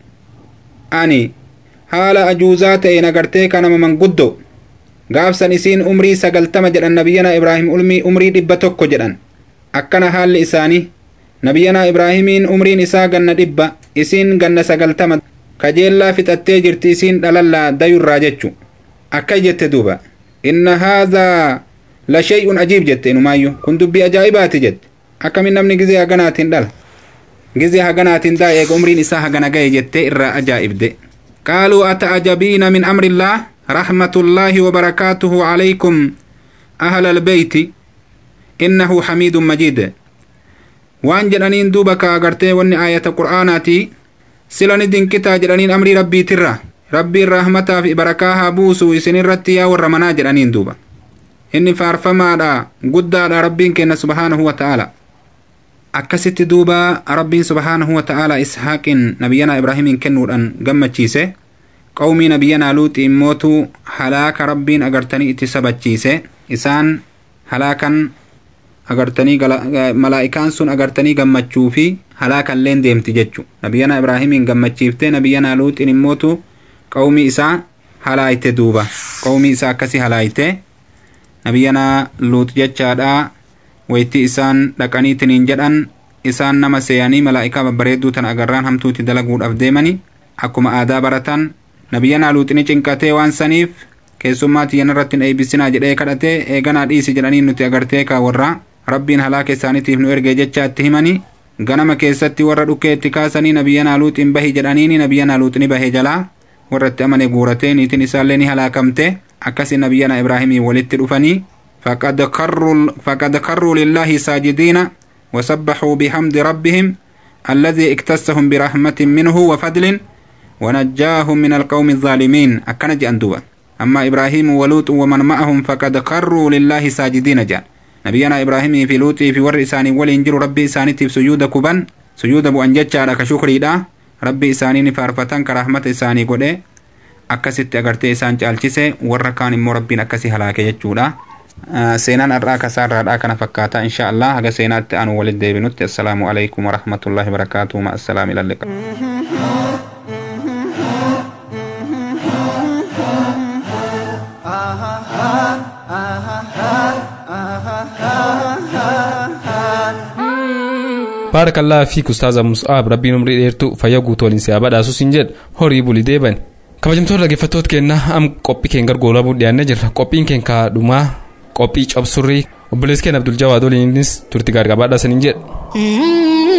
أني حال أجوزات إن أغرتي كان من قدو gaafsan isiin umrii sagaltama jedhan nabiyyanaa ibraahim ulmii umrii dhibba tokko jedhan akkana haalli isaanii nabiyyanaa ibraahimiin umriin isaa ganna dhibba isiin ganna sagaltama kajeellaa fixattee jirti isiin dhalallaa dayurraa jechu akka jette duuba inna haadhaa la shay'un ajiib jette inumaayyu kun dubbii ajaa'ibaati jette akkamin namni gizee haganaatiin dhala gizee haganaatiin daa eega umriin isaa hagana gahe jette irraa ajaa'ibde qaaluu ata'ajabiina min amrillah رحمة الله وبركاته عليكم أهل البيت إنه حميد مجيد وان جرانين دوبك أغرتي وني آية قرآناتي سلاني دين كتا جرانين أمري ربي ترى ربي الرحمة في بركاها بوسو إسن الرتيا والرمنا جرانين دوبا إني فارفما دا قد دا ربين كنا سبحانه وتعالى أكست دوبا ربي سبحانه وتعالى إسحاق نبينا إبراهيم كنور أن قمت qawmii nabiyyanaa luuxi immootu halaaka rabbiin agartanii itti sabachiise isaan halaakan agartanii malaa'ikaan sun agartanii gammachuu fi halaakalleen deemti jechu nabiyyanaa ibraahimiin gammachiiftee nabiyyanaa luuxiin immootu qawmii isaa halaayte duuba qawmii isaa akkasi halaayte nabiyyanaa luut jechaadha wayitti isaan dhaqaniitiniin jedhan isaan nama seeyanii malaa'ikaa babbareedduu tan agarraan hamtuuti dalaguudhaaf deemani akkuma aadaa baratan nabiyyanaa luuxini cinqatee waan saniif keessummaa tiyyan irratti hin eebbisinaa jedhee kadhatee eeganaa dhiisi jedhanii nuti agartee kaa warra rabbiin halaaka isaaniitiif nu ergee jecha itti himani ganama keessatti warra dhukkee itti kaasanii nabiyyanaa luuxiin bahi jedhaniini nabiyyanaa luuxini bahee jalaa warra itti amane guuratee niitiin isaallee ni halaakamte akkasi nabiyyanaa ibraahimii walitti dhufanii faqad karruu faqad karruu lillaahi saajidiina وسبحوا بحمد ربهم الذي اكتسهم برحمة منه وفضل ونجاهم من القوم الظالمين أكن جندوبا أما إبراهيم ولوط ومن معهم فقد خروا لله ساجدين جان نبينا إبراهيم في لوط في ور إساني ولينجر ربي إساني في سجود كبن سجود أبو أنجتش على كشكري دا ربي إساني نفارفتان كرحمة إساني قد akkasitti agartee isaan caalchise warra kaan immoo rabbiin akkasi halaake jechuudha seenaan har'aa kasaarraadhaa kana fakkaata insha allah haga seenaatti anu walit deebinutti assalaamu alaikum warahmatullahi wabarakaatuhu ma assalaam ilalliqa baarakallaa fi ustaaza mus'aab rabbiin umrii dheertuu fayya guutuu waliin siyaa badhaasus hin jedhu horii bulii deeban kabajamtoota dhaggeeffattoota keenna am qophii keen gargoolaa buu dhiyaannee jirra qophiin keen kaadhumaa qophii cabsurrii obboleessi keen abdul jawaad waliinis turti gaargabaadhaa saniin jedha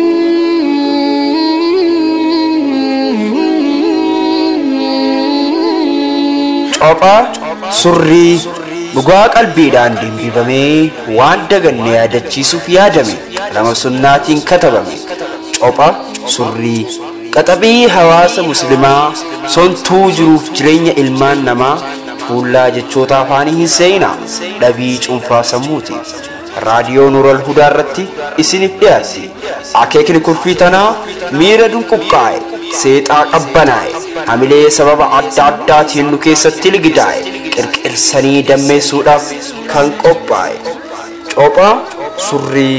Cophaa surrii dhugaa qalbiidhaan dimbifamee waan daganne yaadachiisuuf yaadame qalama sunnaatiin katabame. Copha surrii qaxabii hawaasa muslimaa sontuu jiruuf jireenya ilmaan namaa tuullaa jechoota afaanii hin seenaa dhabii cuunfaa sammuuti. Raadiyoo Nuural Hudaa irratti isiniif dhiyaatti. Akeekni kurfii tanaa miira dunquqqaa'e, seexaa qabbanaa'e, hamilee sababa adda addaatiin nu keessatti ligidaa'e, qirqirsanii dammeessuudhaaf kan qophaa'e. Cophaa surrii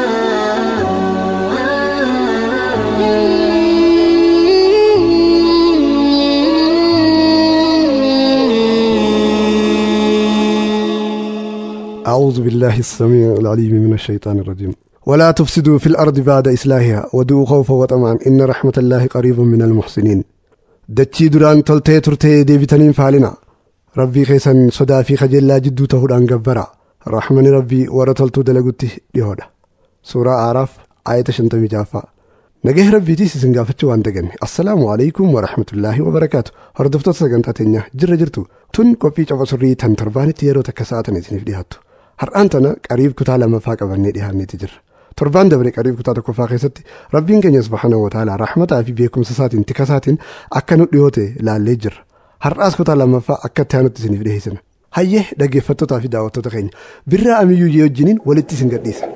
أعوذ بالله السميع العليم من الشيطان الرجيم ولا تفسدوا في الأرض بعد إصلاحها ودعوا خوفا وطمعا إن رحمة الله قريب من المحسنين دتشي دران تلتي ترتي ديبتنين فالنا ربي خيسن صدا في خجل جدو تهدان قبرا رحمن ربي ورتلتو دلقوتي ديهودا سورة عراف آية شنتمي جافا نجاه ربي تيسي سنقافتشو وان دقني السلام عليكم ورحمة الله وبركاته هردفتو سقنتا تنيا جر جرتو تن كوبي چوفا سري تن ترباني تيرو تكساتني تنف ديهاتو har'aan tana qariib kutaa lamaffaa qabannee dhiyaanneeti jirra torbaan dabre qariib kutaa tokkoffaa keessatti rabbiin keenya subhaanahu wa ta'ala rahmataa fi beekumsa isaatiin tika isaatiin akka nu dhiyoote laallee jirra har'aas kutaa lamaffaa akka itti aanutti isiniif dhiyeessina hayyee dhaggeeffattootaa fi daawwattoota keenya birraa amiyyuu jee wajjiniin walitti isin gadhiisa.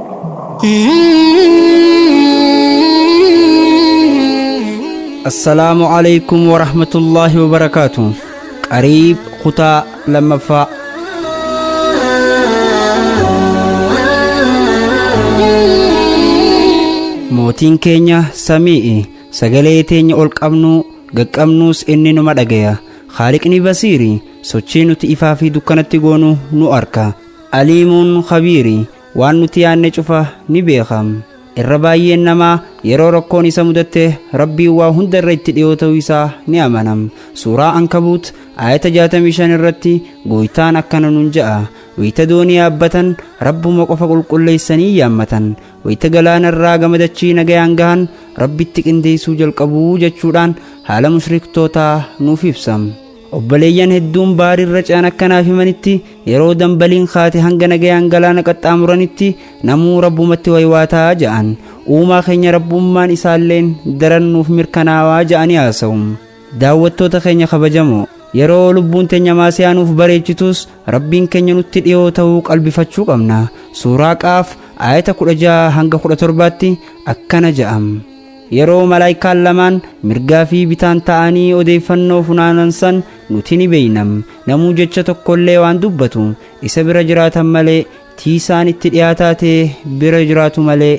assalaamu calaykum warahmatullaahi wabarakaatu qariib kutaa lammaffaa mootiin keenya samii'i sagalee teenya ol qabnuu gaqqabnuus inni numa dhagaya haaliqni basiiri sochii nuti ifaa fi dukkanatti goonu nu arka aliimuun kabiiri waan nuti yaanne cufa ni beekam irra baay'een namaa yeroo rakkoon isa mudatte rabbiin waa hunda irra itti dhiyoo ta'uu isaa ni amanam suuraa ankabuut ayata 65 irratti gooytaan akkana nun ja'a wayita doonii yaabbatan rabbuma qofa qulqulleeysanii yaammatan wayita galaana irraa gamadachii nagayaan gahan rabbitti qindeessuu jalqabuu jechuudhaan haala mushriktootaa nuuf ibsam obboleeyyan hedduun baarirra ce'an akkanaaf himanitti yeroo dambaliin kaate hanga nagayaan galaana qaxxaamuranitti namuu rabbumatti waywaataa ja'an uumaa keenya rabbummaan isaalleen daran nuuf mirkanaawaa ja'anii haasa'u daawwattoota keenya kabajamoo yeroo lubbuun teenya maasiyaanuuf bareechitus rabbiin keenya nutti dhiyoo ta'uu qalbifachuu qabna suuraa qaaf ayata kudha jaha hanga kudha torbaatti akkana ja'am yeroo malaayikaan lamaan mirgaa fi bitaan ta'anii odeeffannoo funaanan san nuti ni beeynam namuu jecha tokkollee waan dubbatu isa bira jiraatan malee tiisaan itti dhiyaataa ta'e bira jiraatu malee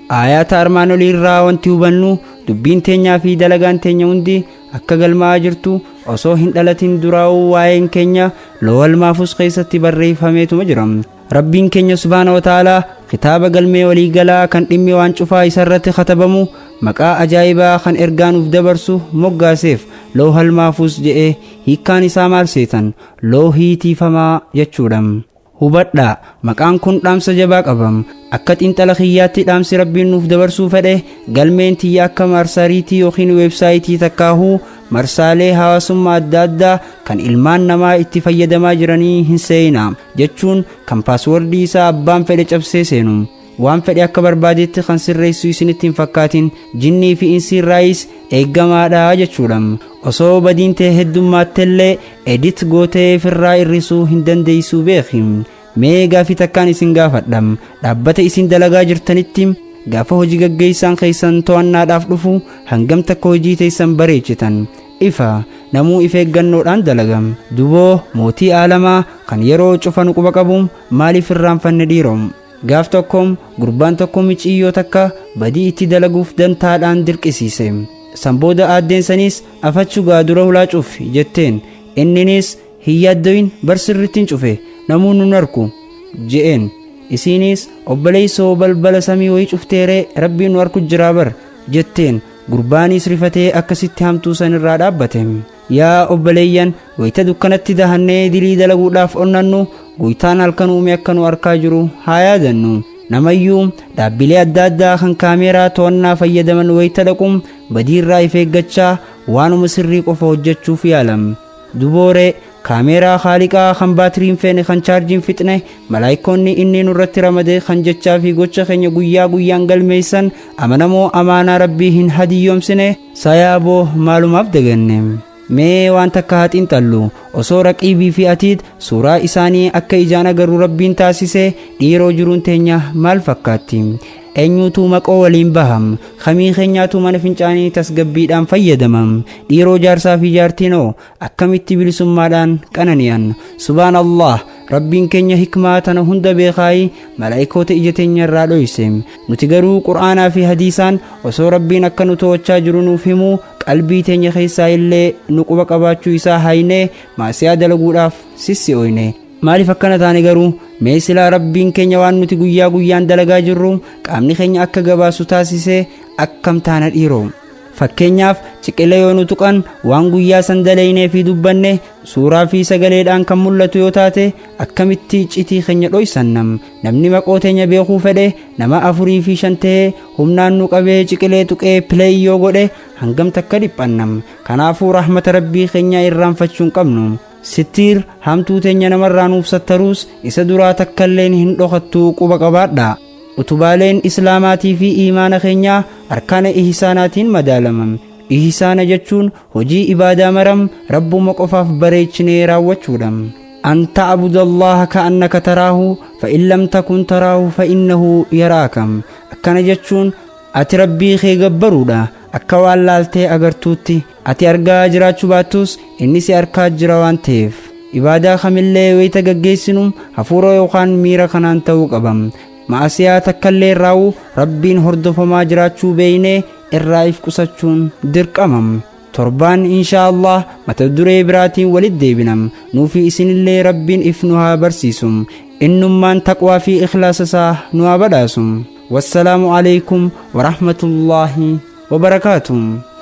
aayaata armaan olii irraa wanti hubannu dubbiin teenyaa fi dalagaan teenya hundi akka galmaa'aa jirtu osoo hin dhalatin duraa'uu waa'een keenya lowal maafus keessatti barreeffameetuma jira rabbiin keenya subhaana wataalaa kitaaba galmee waliigalaa kan dhimmi waan cufaa isarratti katabamu maqaa ajaa'ibaa kan ergaanuuf dabarsu moggaaseef loohal maafuus je'ee hiikkaan isaa maal seetan loohii tiifamaa jechuudha hubadhaa maqaan kun dhaamsa jabaa qabam akka xiinxala kiyyaatti dhaamsi rabbiin nuuf dabarsuu fedhe galmeen tiyya akka marsariitii yookiin weebsaayitii takkaahuu marsaalee hawaasummaa adda addaa kan ilmaan namaa itti fayyadamaa jiranii hin seeyina jechuun kan paaswordii isaa abbaan fedhe cabsee seenu waan fedhe akka barbaadetti kan sirreessu isinitti hin fakkaatin jinnii fi insi irraayis eeggamaadha jechuudha osoo badiin ta'e heddummaattellee edit gootee firraa irrisuu hin dandeeysuu beeki mee gaafii takkaan isin gaafadha dhaabbata isin dalagaa jirtanitti gaafa hojii gaggeessaan keessan to'annaadhaaf dhufu hangam takka hojii teessan bareechitan ifa namuu if eeggannoodhaan dalagam duboo mootii aalamaa kan yeroo cufa nu quba qabu maaliif irraanfanne dhiirom gaaf tokkoom gurbaan tokko miciyyoo takka badii itti dalaguuf dantaadhaan dirqisiise sanbooda aaddeensanis afachu gaadura hulaa cufi jetteen inninis hin yaaddoyin barsirrittiin cufe namuu nun arku je'een isiinis obboleeysoo balbala samii wayii cufteeree rabbiin nu arku jiraa bar jetteen gurbaanis rifatee akkasitti hamtuu san irraa dhaabbate yaa obboleeyyan wayita dukkanatti dahannee dilii dalaguudhaaf onnannu guytaan halkan uume akka nu arkaa jiru haa yaadannu namayyuu dhaabbilee adda addaa kan kaameeraa to'annaa fayyadaman wayita dhaquun badiirraa if eeggachaa waanuma sirrii qofa hojjechuuf yaalam dubooree kaameeraa haaliqaa kan baatiriin feene kan chaarjiin fixne malaayikoonni inni nurratti ramade kan jechaa fi gocha keenya guyyaa guyyaan galmeessan amanamoo amaanaa rabbii hin hadiyyoomsine sayaaboo maalumaaf daganne mee waan takka haa xiinxallu osoo raqiibii fi atiid suuraa isaanii akka ijaan agarru rabbiin taasise dhiiroo jiruun teenya maal fakkaatti eenyuutu maqoo waliin baham kamii keenyaatu mana fincaanii tasgabbiidhaan fayyadamam dhiiroo jaarsaa fi jaartiinoo akkamitti bilisummaadhaan qanani'an subhaan allah rabbiin keenya hikmaa tana hunda beekaayi malaa'ikoota ija teenya irraa dhoyse nuti garuu qur'aanaa fi hadiisaan osoo rabbiin akka nu to'achaa jiru nuuf himuu qalbii teenya keessaa illee nu quba qabaachuu isaa haynee maasiyaa dalaguudhaaf sissi'oyne maaliif akkana taane garuu mee silaa rabbiin keenya waan nuti guyyaa guyyaan dalagaa jirru qaamni keenya akka gabaasu taasisee akkam taana dhiiroo fakkeenyaaf ciqilee yoo nu tuqan waan guyyaa san dalaynee fi dubbanne suuraa fi sagaleedhaan kan mul'atu yoo taate akkamitti citii keenya dhoysannam namni maqoo teenya beekuu fedhe nama afurii fi shan ta'ee humnaan nu qabee ciqilee tuqee pileey yoo godhe hangam takka dhiphannam kanaafuu rahmata rabbii keenyaa irraanfachuu hin qabnu sittiir hamtuu teenya namarraa nuuf sattaruus isa duraa takkailleen hin dhokattuu quba qabaadha utubaaleen islaamaatii fi iimaana keenyaa arkaana ihisaanaatiin madaalaman ihisaana jechuun hojii ibaadaa maram rabbuma qofaaf bareechinee raawwachuudha an ta'buda allaha ka'annaka taraahu fa in lam takun taraahu fa innahu yaraakam akkana jechuun ati rabbii kee gabbaruudha akka waan laaltee agartuutti ati argaa jiraachuu baattus inni si arkaa jira waan ta'eef ibaadaa kamillee wayita gaggeessinu hafuura yookaan miira kanaan ta'uu qabam ma'asiyaa takkaillee raawwu rabbiin hordofamaa jiraachuu beeynee irraa if qusachuun dirqamam torbaan inshaa allah mata duree biraatiin walit deebinam nuufi isinillee rabbiin if nu haa barsiisum innummaan taqwaa fi ikhlaasa isaa nu haa badhaasum wassalaamu alaykum warahmatullaahi wabarakaatuh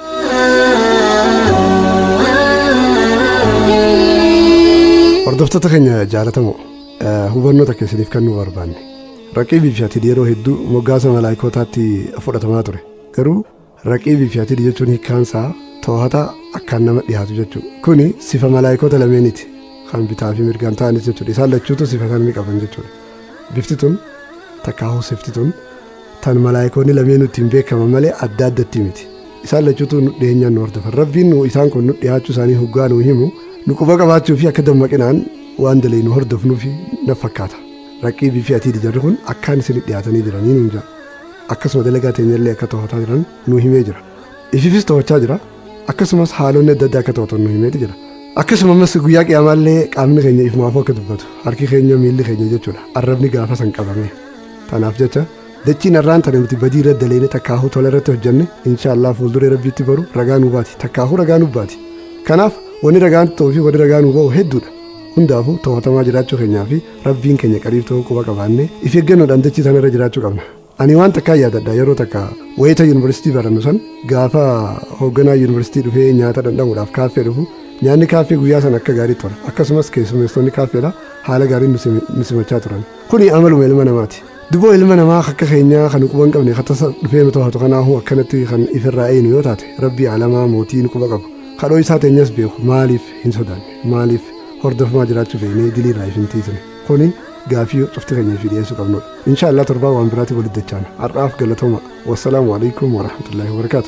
hordoftoota keenya jaalatamoo hubannoota keessaniif kan nu barbaanne raqiibii fi atiidii yeroo hedduu moggaasa malaayikootaatti fudhatamaa ture garuu raqiibii fi atiidii jechuun hiikkaansaa to'ata akkaan nama dhiyaatu jechuudha kuni sifa malaayikoota lameeniiti kan bitaa fi mirgaan ta'anis jechuudha isaan lachuutu sifa kan ni qaban jechuudha bifti tun takkaahuu sifti tun tan malaayikoonni lameen ittiin beekaman malee adda addatti miti isaan lachuutu nu dhiyeenyaan nu hordofan rabbiin nu isaan kun nu dhiyaachuu isaanii hoggaa nu himu nu quba qabaachuu fi akka dammaqinaan waan dalee nu hordofnuufi na fakkaata raqiibii fi atiidii jarri kun akkaan isin dhiyaatanii jiranii nuun jira akkasuma dalagaa teenyallee akka to'ataa jiran nu himee jira ififis to'achaa jira akkasumas haalonni adda addaa akka to'atan nu himeeti jira akkasumas guyyaa qiyaamaallee qaamni keenya ifumaafuu akka dubbatu harki keenya miilli keenya jechuudha arrabni gaafa san qabame tanaaf jecha dachiin har'aan tana nuti badii irratti daleene takkaahuu tola irratti hojjenne inshaallah fuulduree rabbiitti baru ragaa nuu baati takkaahuu ragaa nuu baati kanaaf wanni ragaan ta'uu fi wanni ragaa nuu ba'u hedduudha hundaafuu to'atamaa jiraachuu keenyaa fi rabbiin keenya qariib ta'uu quba qabaannee if eeggannoodhaan dachii sana irra jiraachuu qabna ani waan takkaa yaadadha yeroo takka wayita yuunivarsiitii barannu san gaafa hoogganaa yuunivarsiitii dhufee nyaata dhandhamuudhaaf kaaffee dhufu nyaanni kaaffee guyyaa san akka gaarii tura akkasumas keessummeessonni kaaffeedha haala gaariin nu simachaa turan kuni amaluma ilma namaati duboo ilma namaa akka keenyaa kan quba hin qabne katasa dhufee nu to'atu kanaafuu akkanatti kan ifirraa eeyinu yoo taate rabbii alamaa mootii nu quba qabu kadhoo isaa teenyas beeku maaliif hin sodaanne maaliif hordofamaa jiraachuu feene diliirraa if hin tiisne kuni gaafii cufti keenya fi dhiyeessuu qabnudha inshaallah torbaa waan biraatti walitti dachaana har'aaf galatooma wassalaamu alaikum warahmatullaahi wabarakaatu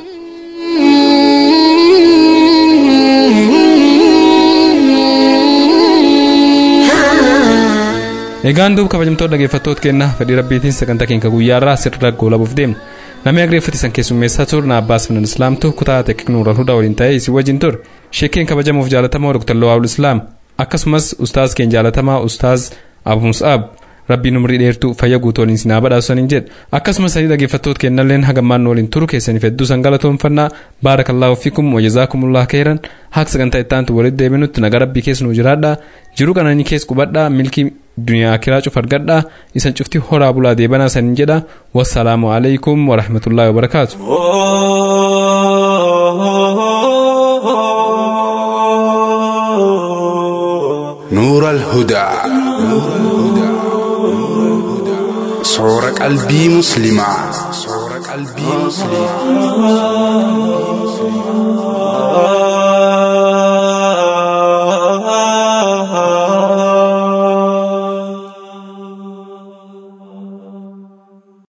egaan duub kabajamtoota dhaggeeffattoota keenna fedhii rabbiitiin sagantaa keenya guyyaarraa sirra goolabuuf deemna namni agreeffatisan keessummeessaa turna abbaas finan islaamtu kutaa teekniknuuran hundaa waliin ta'ee isin wajjin ture sheekeen kabajamuuf jaalatamaa dr lawaabul islaam akkasumas ustaaz keenya jaalatamaa ustaaz abu mus'aab rabbiin umrii dheertuu fayya guutooniin sinaa badhaasaniin jedhe akkasumas sanii dhaggeeffattoota kennalleen hagammaan waliin turu keessaniif hedduu san galatoonfannaa baarakallaahu fikum wajazaakumullah keeran haqa sagantaa ittaantu walitti deebinutti naga rabbii keessa nuu jiraadha jiruu qananii keessa qubadhaa milkii duniyaa akiraa cuf argadhaa isan cufti horaa bulaa deebanaa saniin jedha wassalaamu alaikum warahmatullaahi wabarakaatu. نور الهدى صور قلبي مسلمة صور قلبي مسلمة